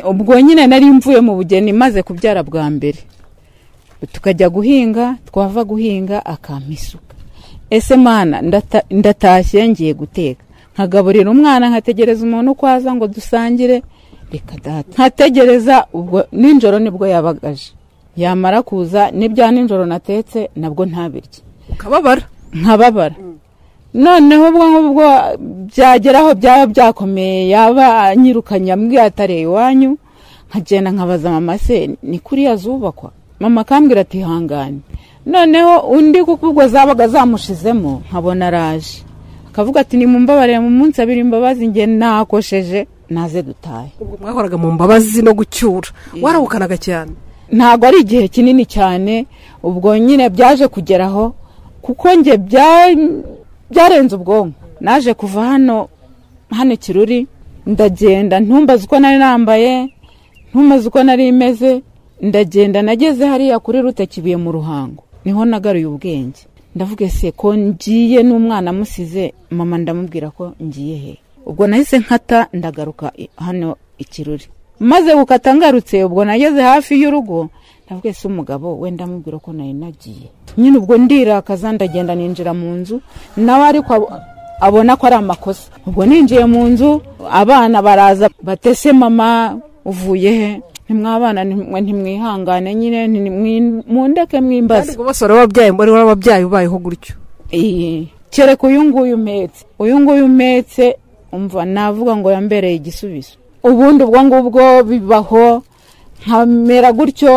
S14: ubwo nyine nari mvuye mu bugeni maze kubyara bwa mbere tukajya guhinga twava guhinga akampa isuka ese mana ndata- ndatashye ngiye guteka nkagaburira umwana nkategereza umuntu uko aza ngo dusangire
S10: reka data nkategereza ubwo nijoro nibwo yabagaje yamara kuza n'ibya nijoro natetse nabwo ntabirye
S8: ukababara
S10: nkababara noneho ubwo ngubwo byageraho byaba byakomeye yaba anyirukanye ambwiye atareye iwanyu nkagenda nkabaza mama se ni kuriya zubakwa mama akambwira ati hangane noneho undi kuko ubwo zabaga zamushizemo nkabona araje akavuga ati ni mu mbabarire mu munsi abiri imbabazi nge nakosheje naze dutahe
S8: ubwo mwahoraga mu mbabazi no gucyura warawukanaga cyane
S10: ntabwo ari igihe kinini cyane ubwo nyine byaje kugeraho kuko njye bya- byarenze ubwonko naje kuva hano hano kiruri ndagenda ntumbaze uko nari nambaye ntumbaze uko nari meze ndagenda nageze hariya kuri rute kibuye mu ruhango niho nagaruye ubwenge ndavuga ese ko ngiye n'umwana amusize mama ndamubwira ko ngiye he ubwo nahise nkata ndagaruka i- hano ikiruri maze gukata ngarutse ubwo nageze hafi y'urugo ndavuga ese umugabo wenda amubwira ko nari nagiye nyine ubwo ndirakaza ndagenda ninjira mu nzu nawe ariko abo- abona ko ari amakosa ubwo ninjiye mu nzu abana baraza batese mama uvuye he ntimwabana ntimwe ntimwihangane nyine ntimwi- mundeke mwimbaze
S8: kandi ngo bose warababyaye mbona warababyaye ubayeho gutyo
S10: iyi kereka uyu nguyu umetse uyu nguyu umetse umva navuga ngo yambereye igisubizo ubundi ubwo ngubwo bibaho nkamera gutyo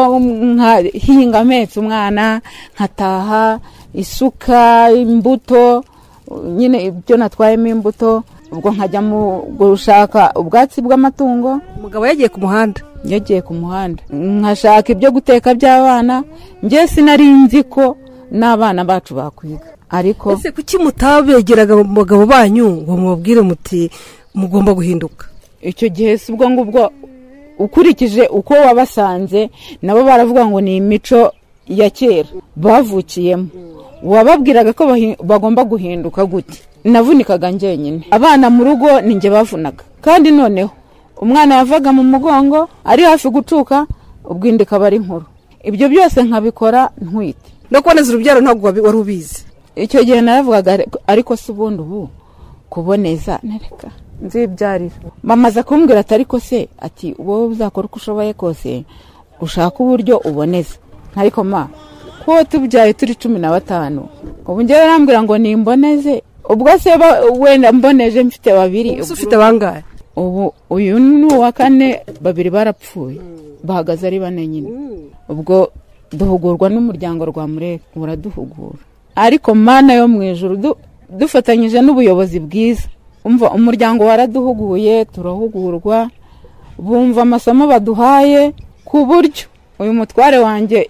S10: nkahinga ametse umwana nkataha isuka imbuto nyine ibyo natwayemo imbuto ubwo nkajya mu gushaka ubwatsi bw'amatungo
S8: umugabo yagiye ku muhanda
S10: yagiye ku muhanda nkashaka ibyo guteka by'abana njye sinari nzi ko n'abana bacu bakwiga ariko
S8: ese kuki mutabegeraga mu bagabo banyu ngo mubabwire muti mugomba guhinduka
S10: icyo gihe si ubwo ngubwo ukurikije uko wabasanze nabo baravuga ngo ni imico ya kera bavukiyemo wababwiraga ko bahi- bagomba guhinduka gute navunikaga njyenyine abana mu rugo ni njye bavunaga kandi noneho umwana yavaga mu mugongo ari hafi gucuka ubwindi ikaba ari nkuru ibyo byose nkabikora ntwite
S8: no kuboneza urubyaro ntabwo wabi- wari ubizi
S10: icyo gihe naravugaga ariko- ariko si ubundi ubu kuboneza nareka nzibyarira bamaze kumbwira ati ariko se ati wowe uzakora uko ushoboye kose ushaka uburyo uboneza ariko ma ko tubyaye turi cumi na batanu ubu njyewe arambwira ngo nimboneze ubwo se ba- wenda mboneje mfite babiri
S8: Ubu se ufite bangahe
S10: ubu uyu ni uwa kane babiri barapfuye bahagaze ari bane nyine ubwo duhugurwa n'umuryango rwa mureke uraduhugura ariko mana yo mu ijuru du- dufatanyije n'ubuyobozi bwiza umva umuryango waraduhuguye turahugurwa bumva amasomo baduhaye ku buryo uyu mutware wanjye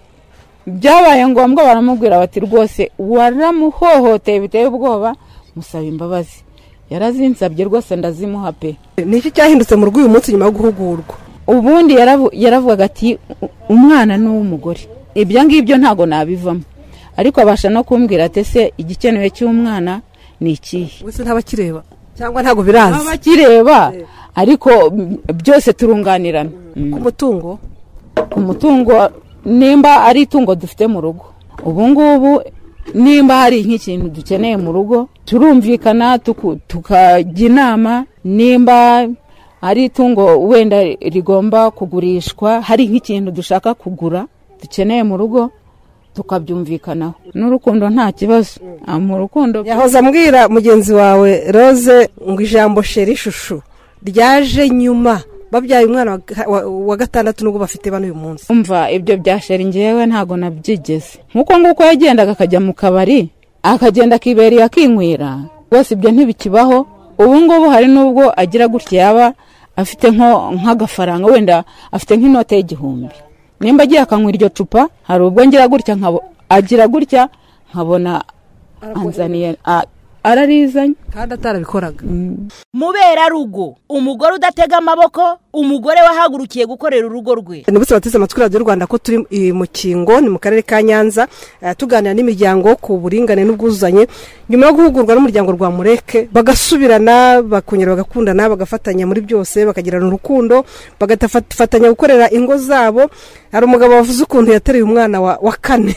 S10: byabaye ngombwa baramubwira bati rwose waramuhohoteye biteye ubwoba musaba imbabazi yarazinsabye rwose ndazimuha pe
S8: ni iki cyahindutse mu rugo uyu munsi nyuma yo guhugurwa
S10: ubundi yaravu- yaravugaga ati "U- umwana ni uw'umugore ibyo ngibyo ntabwo nabivamo ariko abasha no kumbwira ati ese igikenewe cy'umwana ni ikihe
S8: wese ntabakireba cyangwa ntabwo biraza
S10: abakireba ariko mm, byose turunganirana
S8: ku mutungo
S10: ku mutungo nimba ari itungo dufite mu rugo ubu ngubu nimba hari nk'ikintu dukeneye mu rugo turumvikana tuku- tukajya inama nimba ari itungo wenda rigomba kugurishwa hari nk'ikintu dushaka kugura dukeneye mu rugo tukabyumvikanaho n'urukundo nta kibazo Ah, mu rukundo
S8: yahoze ambwira mugenzi wawe rose ngo ijambo sheri ishusho ryaje nyuma babyaye umwana wa ga- wa- wa gatandatu n'ubwo bafite bano uyu munsi
S10: umva ibyo bya sheri ngewe ntabwo nabyigeze nk'uko nguko yagendaga akajya mu kabari akagenda akiberiye akinywera rwose ibyo ntibikibaho ubu ngubu hari n'ubwo agira gutya yaba afite nko- nk'agafaranga wenda afite nk'inote y'igihumbi nimba agiye akanywa iryo cupa hari ubwo ngira gutya nkabo agira gutya nkabona anzaniye a- ararizanye
S8: kandi atarabikoraga
S14: muberarugo umugore udatega amaboko umugore wahagurukiye gukorera urugo rwe
S8: nibutse bateze amatwi radiyo rwanda ko turi i mukingo ni mu karere ka nyanza eh, tuganira n'imiryango ku buringane n'ubwuzuzanye nyuma yo guhugurwa n'umuryango rwa mureke bagasubirana bakongera bagakundana bagafatanya muri byose bakagirana urukundo bagafatanya gukorera ingo zabo hari umugabo wavuze ukuntu yateruye umwana wa, wa kane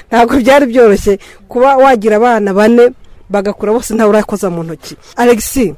S8: ntabwo byari byoroshye kuba wagira abana bane bagakura bose ntawe urakoza mu ntoki alegisi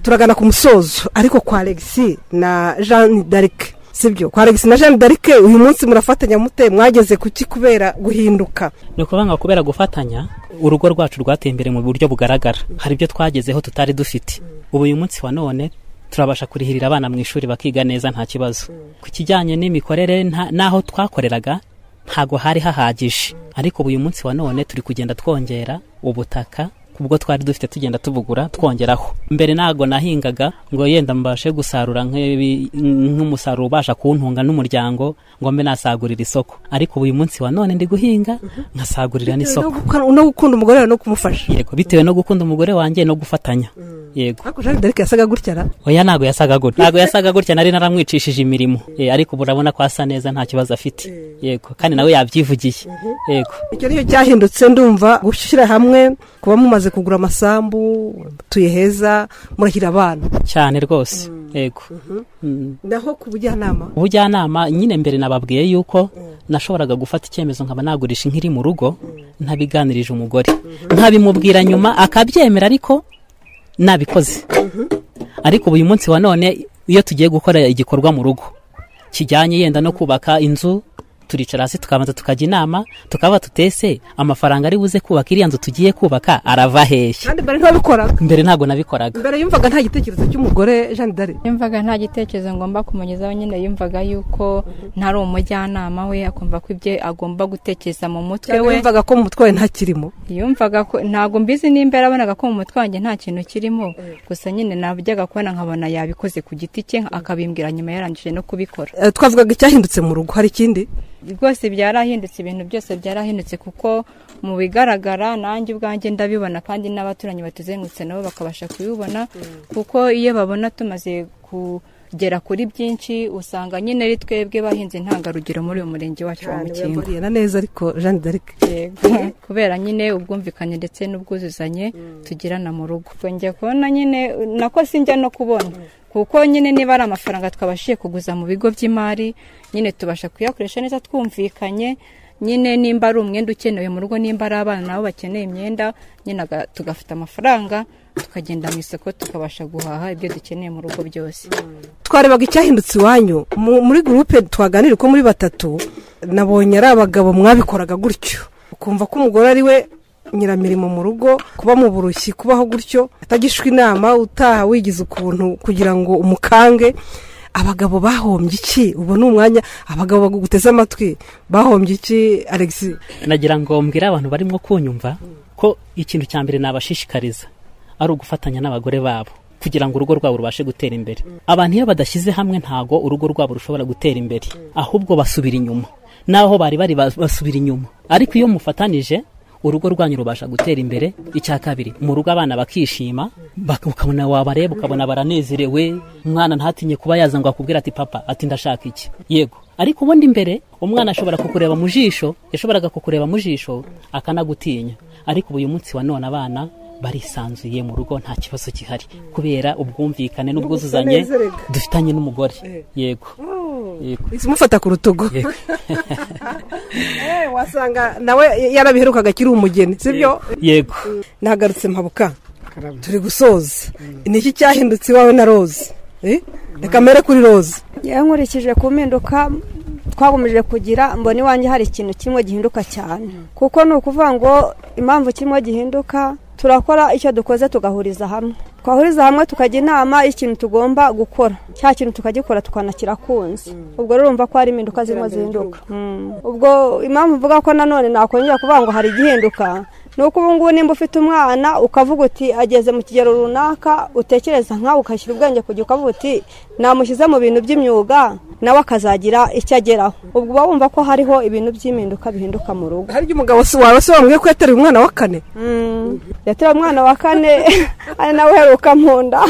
S8: turagana ku musozo ariko kwa alegisi na jeanne d'arc sibyo kwa alegisi na jeanne d'arc uyu munsi murafatanya mute mwageze kuki kubera guhinduka
S9: ni ukuvuga ngo kubera gufatanya urugo rwacu rwateye imbere mu buryo bugaragara hari ibyo twagezeho tutari dufite ubu uyu munsi wa none turabasha kurihirira abana mu ishuri bakiga neza nta kibazo ku kijyanye n'imikorere nta- n'aho twakoreraga ntago hari hahagije ariko ubu uyu munsi wa none turi kugenda twongera ubutaka ubwo twari dufite tugenda tubugura twongeraho mbere ntago nahingaga ngo yenda mbashe gusarura nk'ibi- nk'umusaruro ubasha kuntunga n'umuryango ngo mbe nasagurira isoko ariko ubu uyu munsi wa none ndi guhinga nkasagurira n'isoko
S8: no gukunda umugore wawe no kumufasha
S9: yego bitewe no gukunda umugore wanjye no gufatanya yego
S8: ariko jeanne d'arc yasaga gutya ra
S9: oya ntago yasaga gutya ntago yasaga gutya nari naramwicishije imirimo Eh, ariko ubu urabona ko asa neza nta kibazo afite yego kandi nawe yabyivugiye yego
S8: icyo nicyo cyahindutse ndumva gushyira hamwe kuba mumaze kugura amasambu mutuye heza murahira abana
S9: cyane rwose yego Mm.
S8: naho ku bujyanama
S9: ubujyanama nyine mbere nababwiye yuko nashoboraga gufata icyemezo nkaba nagurisha inkiri mu rugo ntabiganirije umugore nkabimubwira nyuma akabyemera ariko nabikoze ariko ubu uyu munsi wa none iyo tugiye gukora igikorwa mu rugo kijyanye yenda no kubaka inzu turicara hasi tukabanza tukajya inama tukaba tutese amafaranga ari buze kubaka iriya nzu tugiye kubaka arava hehe
S8: kandi mbere ntabikoraga
S9: mbere ntabwo nabikoraga
S8: mbere yumvaga nta gitekerezo cy'umugore jeanne d'arc
S10: yumvaga nta gitekerezo ngomba kumugezaho nyine yumvaga yuko ntari umujyanama we akumva ko ibyo agomba gutekereza mu mutwe
S8: cyangwa
S10: we
S8: yumvaga ko mu mutwe wawe ntakirimo
S10: yumvaga ko ntabwo mbizi nimba yarabonaga ko mu mutwe wanjye nta kintu kirimo gusa nyine nabujyaga kubona nkabona yabikoze ku giti cye akabimbwira nyuma yarangije no kubikora
S8: Eh, twavugaga icyahindutse mu rugo hari ikindi
S10: rwose byarahindutse ibintu byose byarahindutse kuko mu bigaragara nanjye ubwanjye ndabibona kandi n'abaturanyi batuzengurutse nabo bakabasha kubibona kuko iyo babona tumaze kugera kuri byinshi usanga nyine ari twebwe bahinze intangarugero muri uyu murenge wacu wa mukingo
S8: yaburiye na neza ariko jeanne d'arc
S10: kubera nyine ubwumvikane ndetse n'ubwuzuzanye tugirana mu rugo twongeye kubona nyine nako sinjya no kubona kuko nyine niba ari amafaranga twabashije kuguza mu bigo by'imari nyine tubasha kuyakoresha neza twumvikanye nyine nimba ari umwenda ukenewe mu rugo nimba ari abana nabo bakeneye imyenda nyine aga- tugafata amafaranga tukagenda mu isoko tukabasha guhaha ibyo dukeneye mu rugo byose
S8: twarebaga icyahindutse iwanyu mu- muri gurupe twaganira uko muri batatu nabonye ari abagabo mwabikoraga gutyo ukumva ko umugore ari we nyiramirimo mu rugo kuba mu burushyi kubaho gutyo atagishwa inama utaha wigize ukuntu kugira ngo umukange abagabo bahombye iki ubu ni umwanya abagabo baguteze amatwi bahombye iki alegisi
S9: nagira ngo mbwire abantu barimo kunyumva ko ikintu cya mbere nabashishikariza ari ugufatanya n'abagore babo kugira ngo urugo rwabo rubashe gutera imbere abantu iyo badashyize hamwe ntago urugo rwabo rushobora gutera imbere ahubwo basubira inyuma naho bari bari bas- basubira inyuma ariko iyo mufatanije urugo rwanyu rubasha gutera imbere icya kabiri mu rugo abana bakishima bak- ukabona wabareba ukabona baranezerewe umwana ntatinye kuba yaza ngo akubwire ati papa ati ndashaka iki yego ariko ubundi mbere umwana ashobora kukureba mu jisho yashoboraga kukureba mu jisho akanagutinya ariko ubu uyu munsi wa none abana barisanzuye mu rugo nta kibazo gihari kubera ubwumvikane n'ubwuzuzanye
S8: gusanezererwa.
S9: dufitanye n'umugore yego yego
S8: mufata ku rutugu
S9: Yego.
S8: Eh, wasanga nawe yarabiherukaga akiri umugeni sibyo
S9: yego
S8: nagarutse mpabuka turi gusoza ni iki cyahindutse iwawe na rose Eh? reka mbere kuri rose
S11: yewe nkurikije ku mpinduka twakomeje kugira mbona iwanjye hari ikintu kimwe gihinduka cyane kuko ni ukuvuga ngo impamvu kimwe gihinduka turakora icyo dukoze tugahuriza hamwe twahuriza hamwe tukajya inama y'ikintu tugomba gukora cya kintu tukagikora tukanakirakunze ubwo rero urumva ko hari impinduka zirimo zihinduka Mm. ubwo impamvu mvuga ko nanone nakongera kuvuga ngo hari igihinduka ni uko ubu ngubu nimba ufite umwana ukavuga uti ageze mu kigero runaka utekereza nkawe ukashyira ubwenge ku gihe ukavuga uti namushyize mu bintu by'imyuga nawe akazagira icyo ageraho ubwo uba wumva ko hariho ibintu by'impinduka bihinduka mu rugo
S8: hari umugabo si wawe se wambwiye ko yateruye umwana wa kane
S11: yateruye umwana wa kane ari nawe uheruka mu nda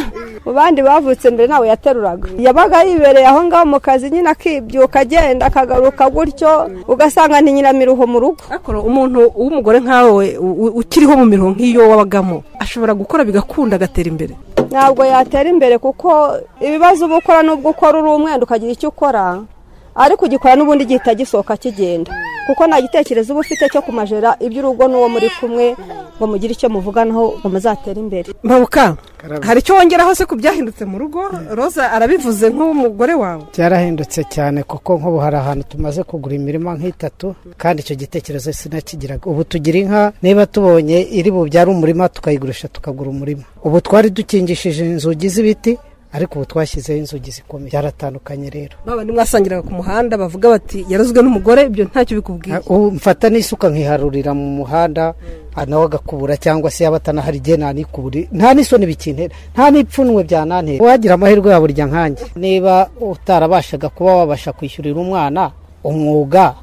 S11: mu bandi bavutse mbere nawe yateruraga yabaga yibereye aho ngaho mu kazi nyine akibyuka agenda akagaruka gutyo ugasanga ni nyiramiruho mu rugo
S8: akora umuntu w'umugore nkawe u- u- ukiriho mu mirongo nk'iyo wabagamo ashobora gukora bigakunda agatera imbere
S11: ntabwo yatera imbere kuko ibibazo uba ukora n'ubwo ukora uri umwenda ukagira icyo ukora ariko ugikora n'ubundi gihita gisohoka kigenda kuko nta gitekerezo uba ufite cyo kumajera iby'urugo n'uwo muri kumwe ngo mugire icyo muvuganaho ngo muzatere imbere
S8: mpabuka hari icyo wongeraho se ku byahindutse mu rugo roza arabivuze nk'umugore wawe
S12: byarahindutse cyane kuko nk'ubu hari ahantu tumaze kugura imirima nk'itatu kandi icyo gitekerezo sinakigiraga ubu tugira inka niba tubonye iri bubyare umurima tukayigurisha tukagura umurima ubu twari dukingishije inzugi z'ibiti ariko ubu twashyizeho inzugi zikomeye byaratandukanye rero
S8: baba ntimwasangiraga ku muhanda bavuga bati yarozwe n'umugore ibyo ntacyo bikubwiye
S12: ubu mfata n'isuka nkiharurira mu muhanda nawe agakubura cyangwa se yaba atanahari igihe nanikubure nta n'isoni bikintera nta n'ipfunwe byanantera uwagira amahirwe ya burya nkange niba utarabashaga kuba wabasha kwishyurira umwana umwuga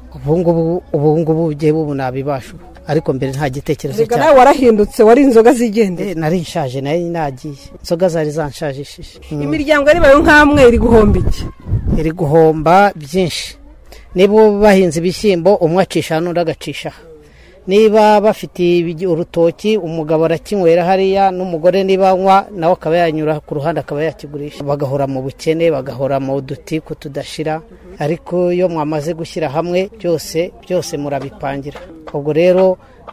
S12: ubu ngubu ugiye bubu nabibasha ubu ariko mbere nta gitekerezo
S8: reka nawe warahindutse wari inzoga zigendera
S12: Eh, nari nshaje nayo nagiye inzoga zari zanshajishije
S8: imiryango yarebaye nk'amwe iri guhomba iki
S12: iri guhomba byinshi niba bahinze ibishyimbo umwe acisha n'undi agacisha aha. niba bafite ibigi- urutoki umugabo arakinywera hariya n'umugore niba anywa nawe akaba yanyura ku ruhande akaba yakigurisha bagahora mu bukene bagahora mu dutiku tudashira ariko iyo mwamaze gushyira hamwe byose byose murabipangira ubwo rero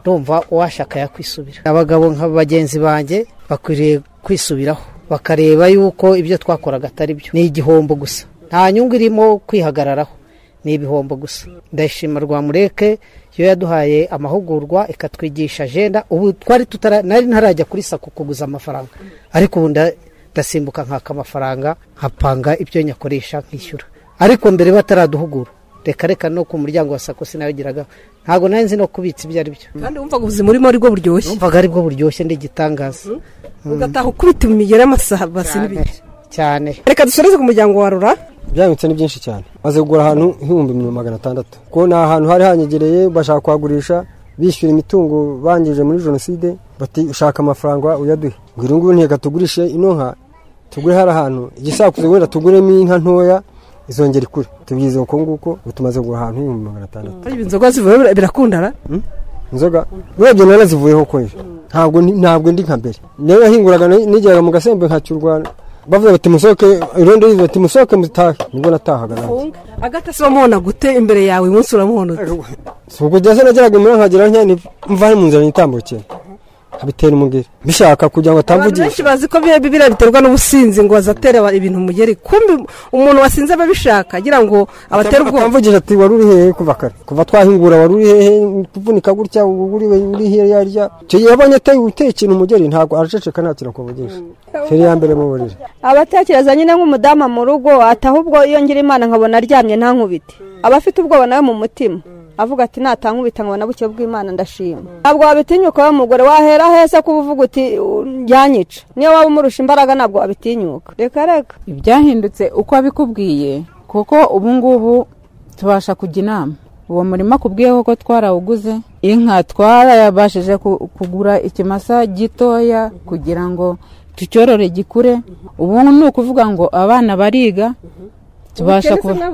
S12: ndumva uwashaka yakwisubira abagabo nka bagenzi banjye bakwiriye kwisubiraho bakareba yuko ibyo twakoraga atari byo ni igihombo gusa nta nyungu irimo kwihagararaho ni ibihombo gusa ndayishima rwamureke yo yaduhaye amahugurwa ikatwigisha ajenda ubu twari tutara nari ntarajya kuri sako kuguza amafaranga ariko ubu nda- ndasimbuka nkaka amafaranga nkapanga ibyo nyakoresha nkishyura ariko mbere bataraduhugura reka reka no ku muryango wa sako sinayogeraga ntabwo nari nzi no kubitsa ibyo ari byo
S8: kandi wumvaga ubuzima urimo ari bwo buryoshye
S12: numvaga ari bwo buryoshye ndigitangaza
S8: ugataha ukubita imigera amasabasi n'ibiki
S12: cyane
S8: reka dusoreze ku muryango wa rura
S13: byahindutse ni byinshi cyane maze kugura ahantu nk'ibihumbi mirongo magana atandatu kuko ni ahantu hari hanyegereye bashaka kuhagurisha bishyura imitungo bangije muri jenoside bati ushaka amafaranga uyaduhe ngo iri nguru ntiyega tugurishe ino nka tugure hari ahantu igisakuzo wenda tuguremo inka ntoya izongera ikure tubyize uko nguko ubu tumaze kugura ahantu h'ibihumbi magana atandatu
S8: ariko inzoga zivuye birakundana
S13: inzoga urebye narazivuyeho kweri ntabwo ndi- ntabwo ndi nka mbere nayo yahinguraga ni- nigeraga mu gasembe nkacyurwana bavuga bati musohoke irondo rivuga bati musohoke mutahe nibwo natahaga nanjye
S8: agata se bamuhona gute imbere yawe uyu munsi uramuhona ute
S13: si ukujya se nageraga imuhira nkagera ntya mva ari mu nzira nitambukira nkabitera umugeri mbishaka kugira ngo
S8: abantu
S13: atamvugisha
S8: benshi bazi ko bi- biriya biterwa n'ubusinzi ngo bazatere aba- ibintu umugeri kumbi umuntu wasinze aba abishaka agira ngo abatere ubwoba
S13: atamvugisha ati wari uri hehe kuva kare kuva twahingura wari uri hehe kuvunika gutya ubu uri uri hirya rya icyo gihe yabonye ateye uteye ikintu umugeri ntabwo araceceka nta kintu akuvugisha feri ya mbere mu buriri
S11: abatekereza nyine nk'umudamu mu rugo atahubwo iyo ngira imana nkabona aryamye ntankubite aba afite ubwoba nawe mu mutima avuga ati natankubita nkabona buke bw'imana ndashima ntabwo wabitinyuka we mugore wahera hese kuba uvuga uti "U- yanyica niyo waba umurusha imbaraga ntabwo wabitinyuka reka reka
S14: ibyahindutse uko abikubwiye kuko ubu ngubu tubasha kujya inama uwo murima kubwiye koko twarawuguze inka twarayabashije ku- kugura ikimasa gitoya kugira ngo tucyorore gikure ubu ni ukuvuga ngo abana bariga tubasha kuba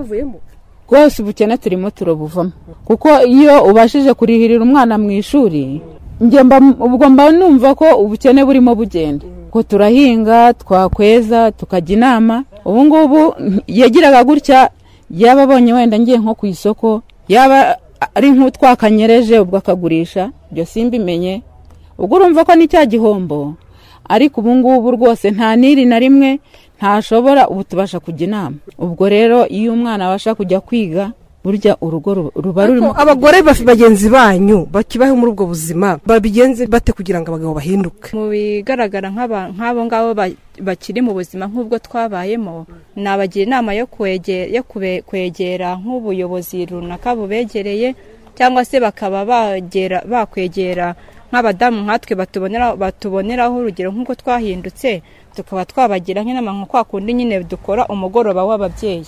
S14: rwose ubukene turimo turabuvamo kuko iyo ubashije kurihirira umwana mu ishuri njye mba ubwo mba numva ko ubukene burimo bugenda ko turahinga twakweza tukajya inama ubu ngubu yagiraga gutya yaba abonye wenda ngiye nko ku isoko yaba ari nk'utwakanyereje ubwo akagurisha ibyo simbimenye ubwo urumva ko ni cya gihombo ariko ubu ngubu rwose nta niri na rimwe ntashobora ubu tubasha kujya inama ubwo rero iyo umwana abasha kujya kwiga burya urugo ru- ruba rurimo
S8: Ariko abagore bafi- bagenzi banyu bakibaho muri ubwo buzima babigenze bate kugira ngo abagabo bahinduke
S10: mu bigaragara nk'aba- nk'abo ngabo ba- bakiri mu buzima nk'ubwo twabayemo nabagira inama yo kwege- yo kube- kwegera nk'ubuyobozi runaka bubegereye cyangwa se bakaba bagera- bakwegera nk'abadamu nkatwe batubonera- batuboneraho urugero nk'uko twahindutse tukaba twabagira nk'inama nka kwa kundi nyine dukora umugoroba w'ababyeyi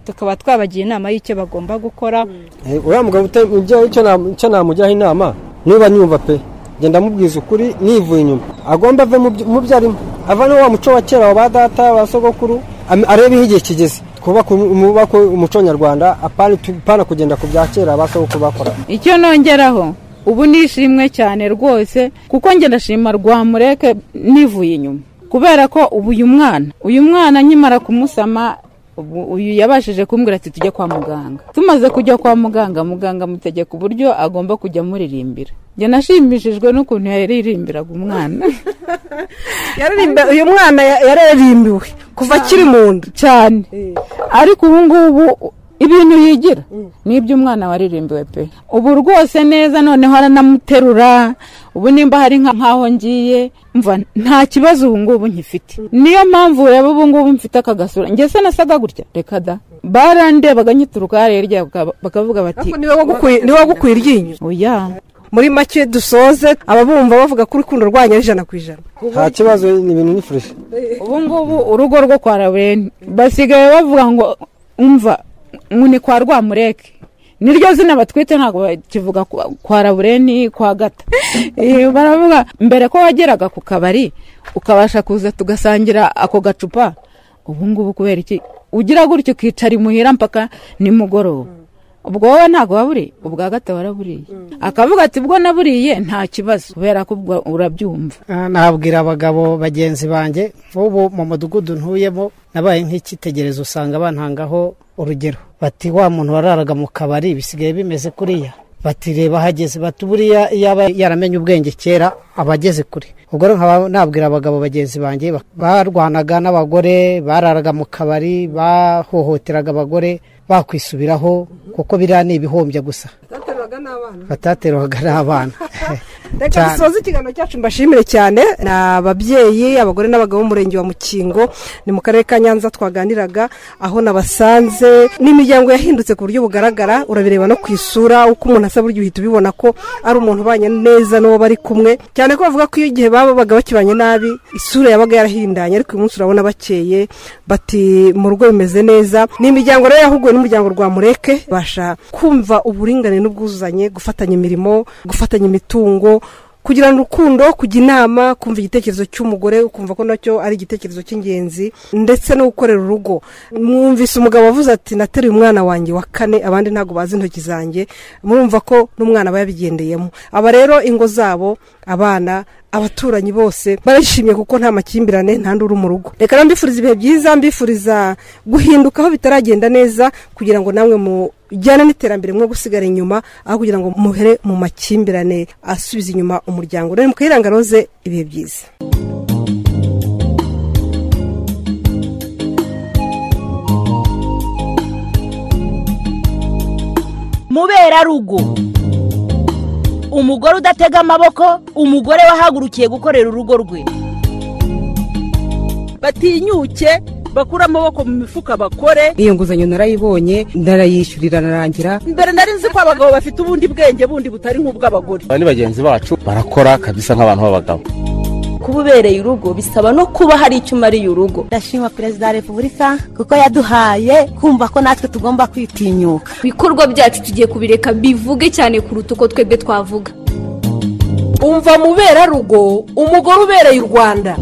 S10: tukaba twabagira inama y'icyo bagomba gukora
S13: Eh, uriya mugabo uta- ibyo- icyo na- icyo namujyaho inama niba nyumva pe genda mubwiza ukuri nivuye inyuma agomba ave mu byo- mu byo arimo ava no wa muco wa kera wa ba data ba sogokuru am- arebe aho igihe kigeze twubake umu- mwubake umuco nyarwanda apana tu- apana kugenda ku bya kera ba sogokuru bakora
S14: icyo nongeraho ubu nishimwe cyane rwose kuko njye ndashima rwamureke nivuye inyuma kubera ko ubu uyu mwana uyu mwana nkimara kumusama uyu yabashije kumbwira ati tujye kwa muganga tumaze kujya kwa muganga muganga amutegeka uburyo agomba kujya amuririmbira njye nashimishijwe n'ukuntu yaririmbiraga umwana
S8: uyu mwana yararimbiwe kuva akiri mu nda
S14: cyane ariko ubu ngubu ibintu yigira ni iby'umwana waririmbiwe pe ubu rwose neza noneho aranamuterura ubu nimba hari nk'aho ngiye mva nta kibazo ubu ngubu nkifite niyo mpamvu ureba ubu ngubu mfite aka gasura njye se nasaga gutya reka da barandebaga nyituruka hariya hirya bakavuga bati
S8: niwe wagukuye iryinyo
S14: oya
S8: muri make dusoze ababumva bavuga ko urukundo rwanyu ari ijana ku ijana
S13: nta kibazo ni ibintu ni fureshi
S14: ubu ngubu urugo rwo kwa rabeni basigaye bavuga ngo umva ni kwa rwamureke niryo zina batwite ntabwo bakivuga kwa rabureni kwa gata baravuga mbere ko wageraga ku kabari ukabasha kuza tugasangira ako gacupa ubu ngubu kubera iki ugira gutya ukicara imuhira mpaka nimugoroba ubwo wowe ntabwo waburiye ubwa gata waraburiye akavuga ati bwo naburiye nta kibazo kubera ko ubwo urabyumva
S12: nabwira abagabo bagenzi banjye nk'ubu mu mudugudu ntuyemo nabaye nk'icyitegererezo usanga bantangaho urugero bati wa muntu wararaga mu kabari bisigaye bimeze kuriya bati reba hageze bati buriya yaba yaramenye ubwenge kera aba ageze kure ubwo rero nkaba nabwira abagabo bagenzi banjye barwanaga n'abagore bararaga mu kabari bahohoteraga abagore bakwisubiraho kuko biriya ni ibihombya gusa bataterwaga n'abana
S8: reka dusoze ikiganiro cyacu mbashimire cyane ni ababyeyi abagore n'abagabo b'umurenge wa mukingo ni mu karere ka nyanza twaganiraga aho nabasanze n'imiryango yahindutse ku buryo bugaragara urabireba no ku isura uko umuntu asa buryo uhita ubibona ko ari umuntu ubanye neza n'uwo bari kumwe cyane ko bavuga ko iyo igihe babaga bakibanye nabi isura yabaga yarahindanye ariko uyu munsi urabona bakeye bati mu rugo bimeze neza ni imiryango rero yahuguwe n'umuryango rwa mureke basha kumva uburinganire n'ubwuzuzanye gufatanya imirimo gufatanya imitungo kugirana urukundo kujya inama kumva igitekerezo cy'umugore ukumva ko nacyo ari igitekerezo cy'ingenzi ndetse no gukorera urugo mwumvise umugabo avuze ati nateruye umwana wanjye wa kane abandi ntabwo bazi intoki zanjye murumva ko n'umwana aba yabigendeyemo aba rero ingo zabo abana abaturanyi bose barishimye kuko nta makimbirane nta uri mu rugo reka rero mbifuriza ibihe byiza mbifuriza guhinduka aho bitaragenda neza kugira ngo namwe mujyane n'iterambere mwo gusigara inyuma aho kugira ngo muhere mu makimbirane asubiza inyuma umuryango rero mukayiranga roze ibihe byiza
S1: muberarugo umugore udatega amaboko umugore wahagurukiye gukorera urugo rwe
S2: batinyuke bakure amaboko mu mifuka bakore
S3: iyo nguzanyo narayibonye ndarayishyurira narangira
S2: mbere nari nzi ko abagabo bafite ubundi bwenge bundi butari nk'ubw'abagore
S4: aba ni bagenzi bacu barakora kabisa nk'abantu b'abagabo
S5: kuba ubereye urugo bisaba no kuba hari icyo umariye urugo
S6: ndashima perezida wa repubulika kuko yaduhaye kumva ko natwe tugomba kwitinyuka
S7: ibikorwa byacu tugiye kubireka bivuge cyane kuruta uko twebwe twavuga
S15: umva muberarugo umugore ubereye u rwanda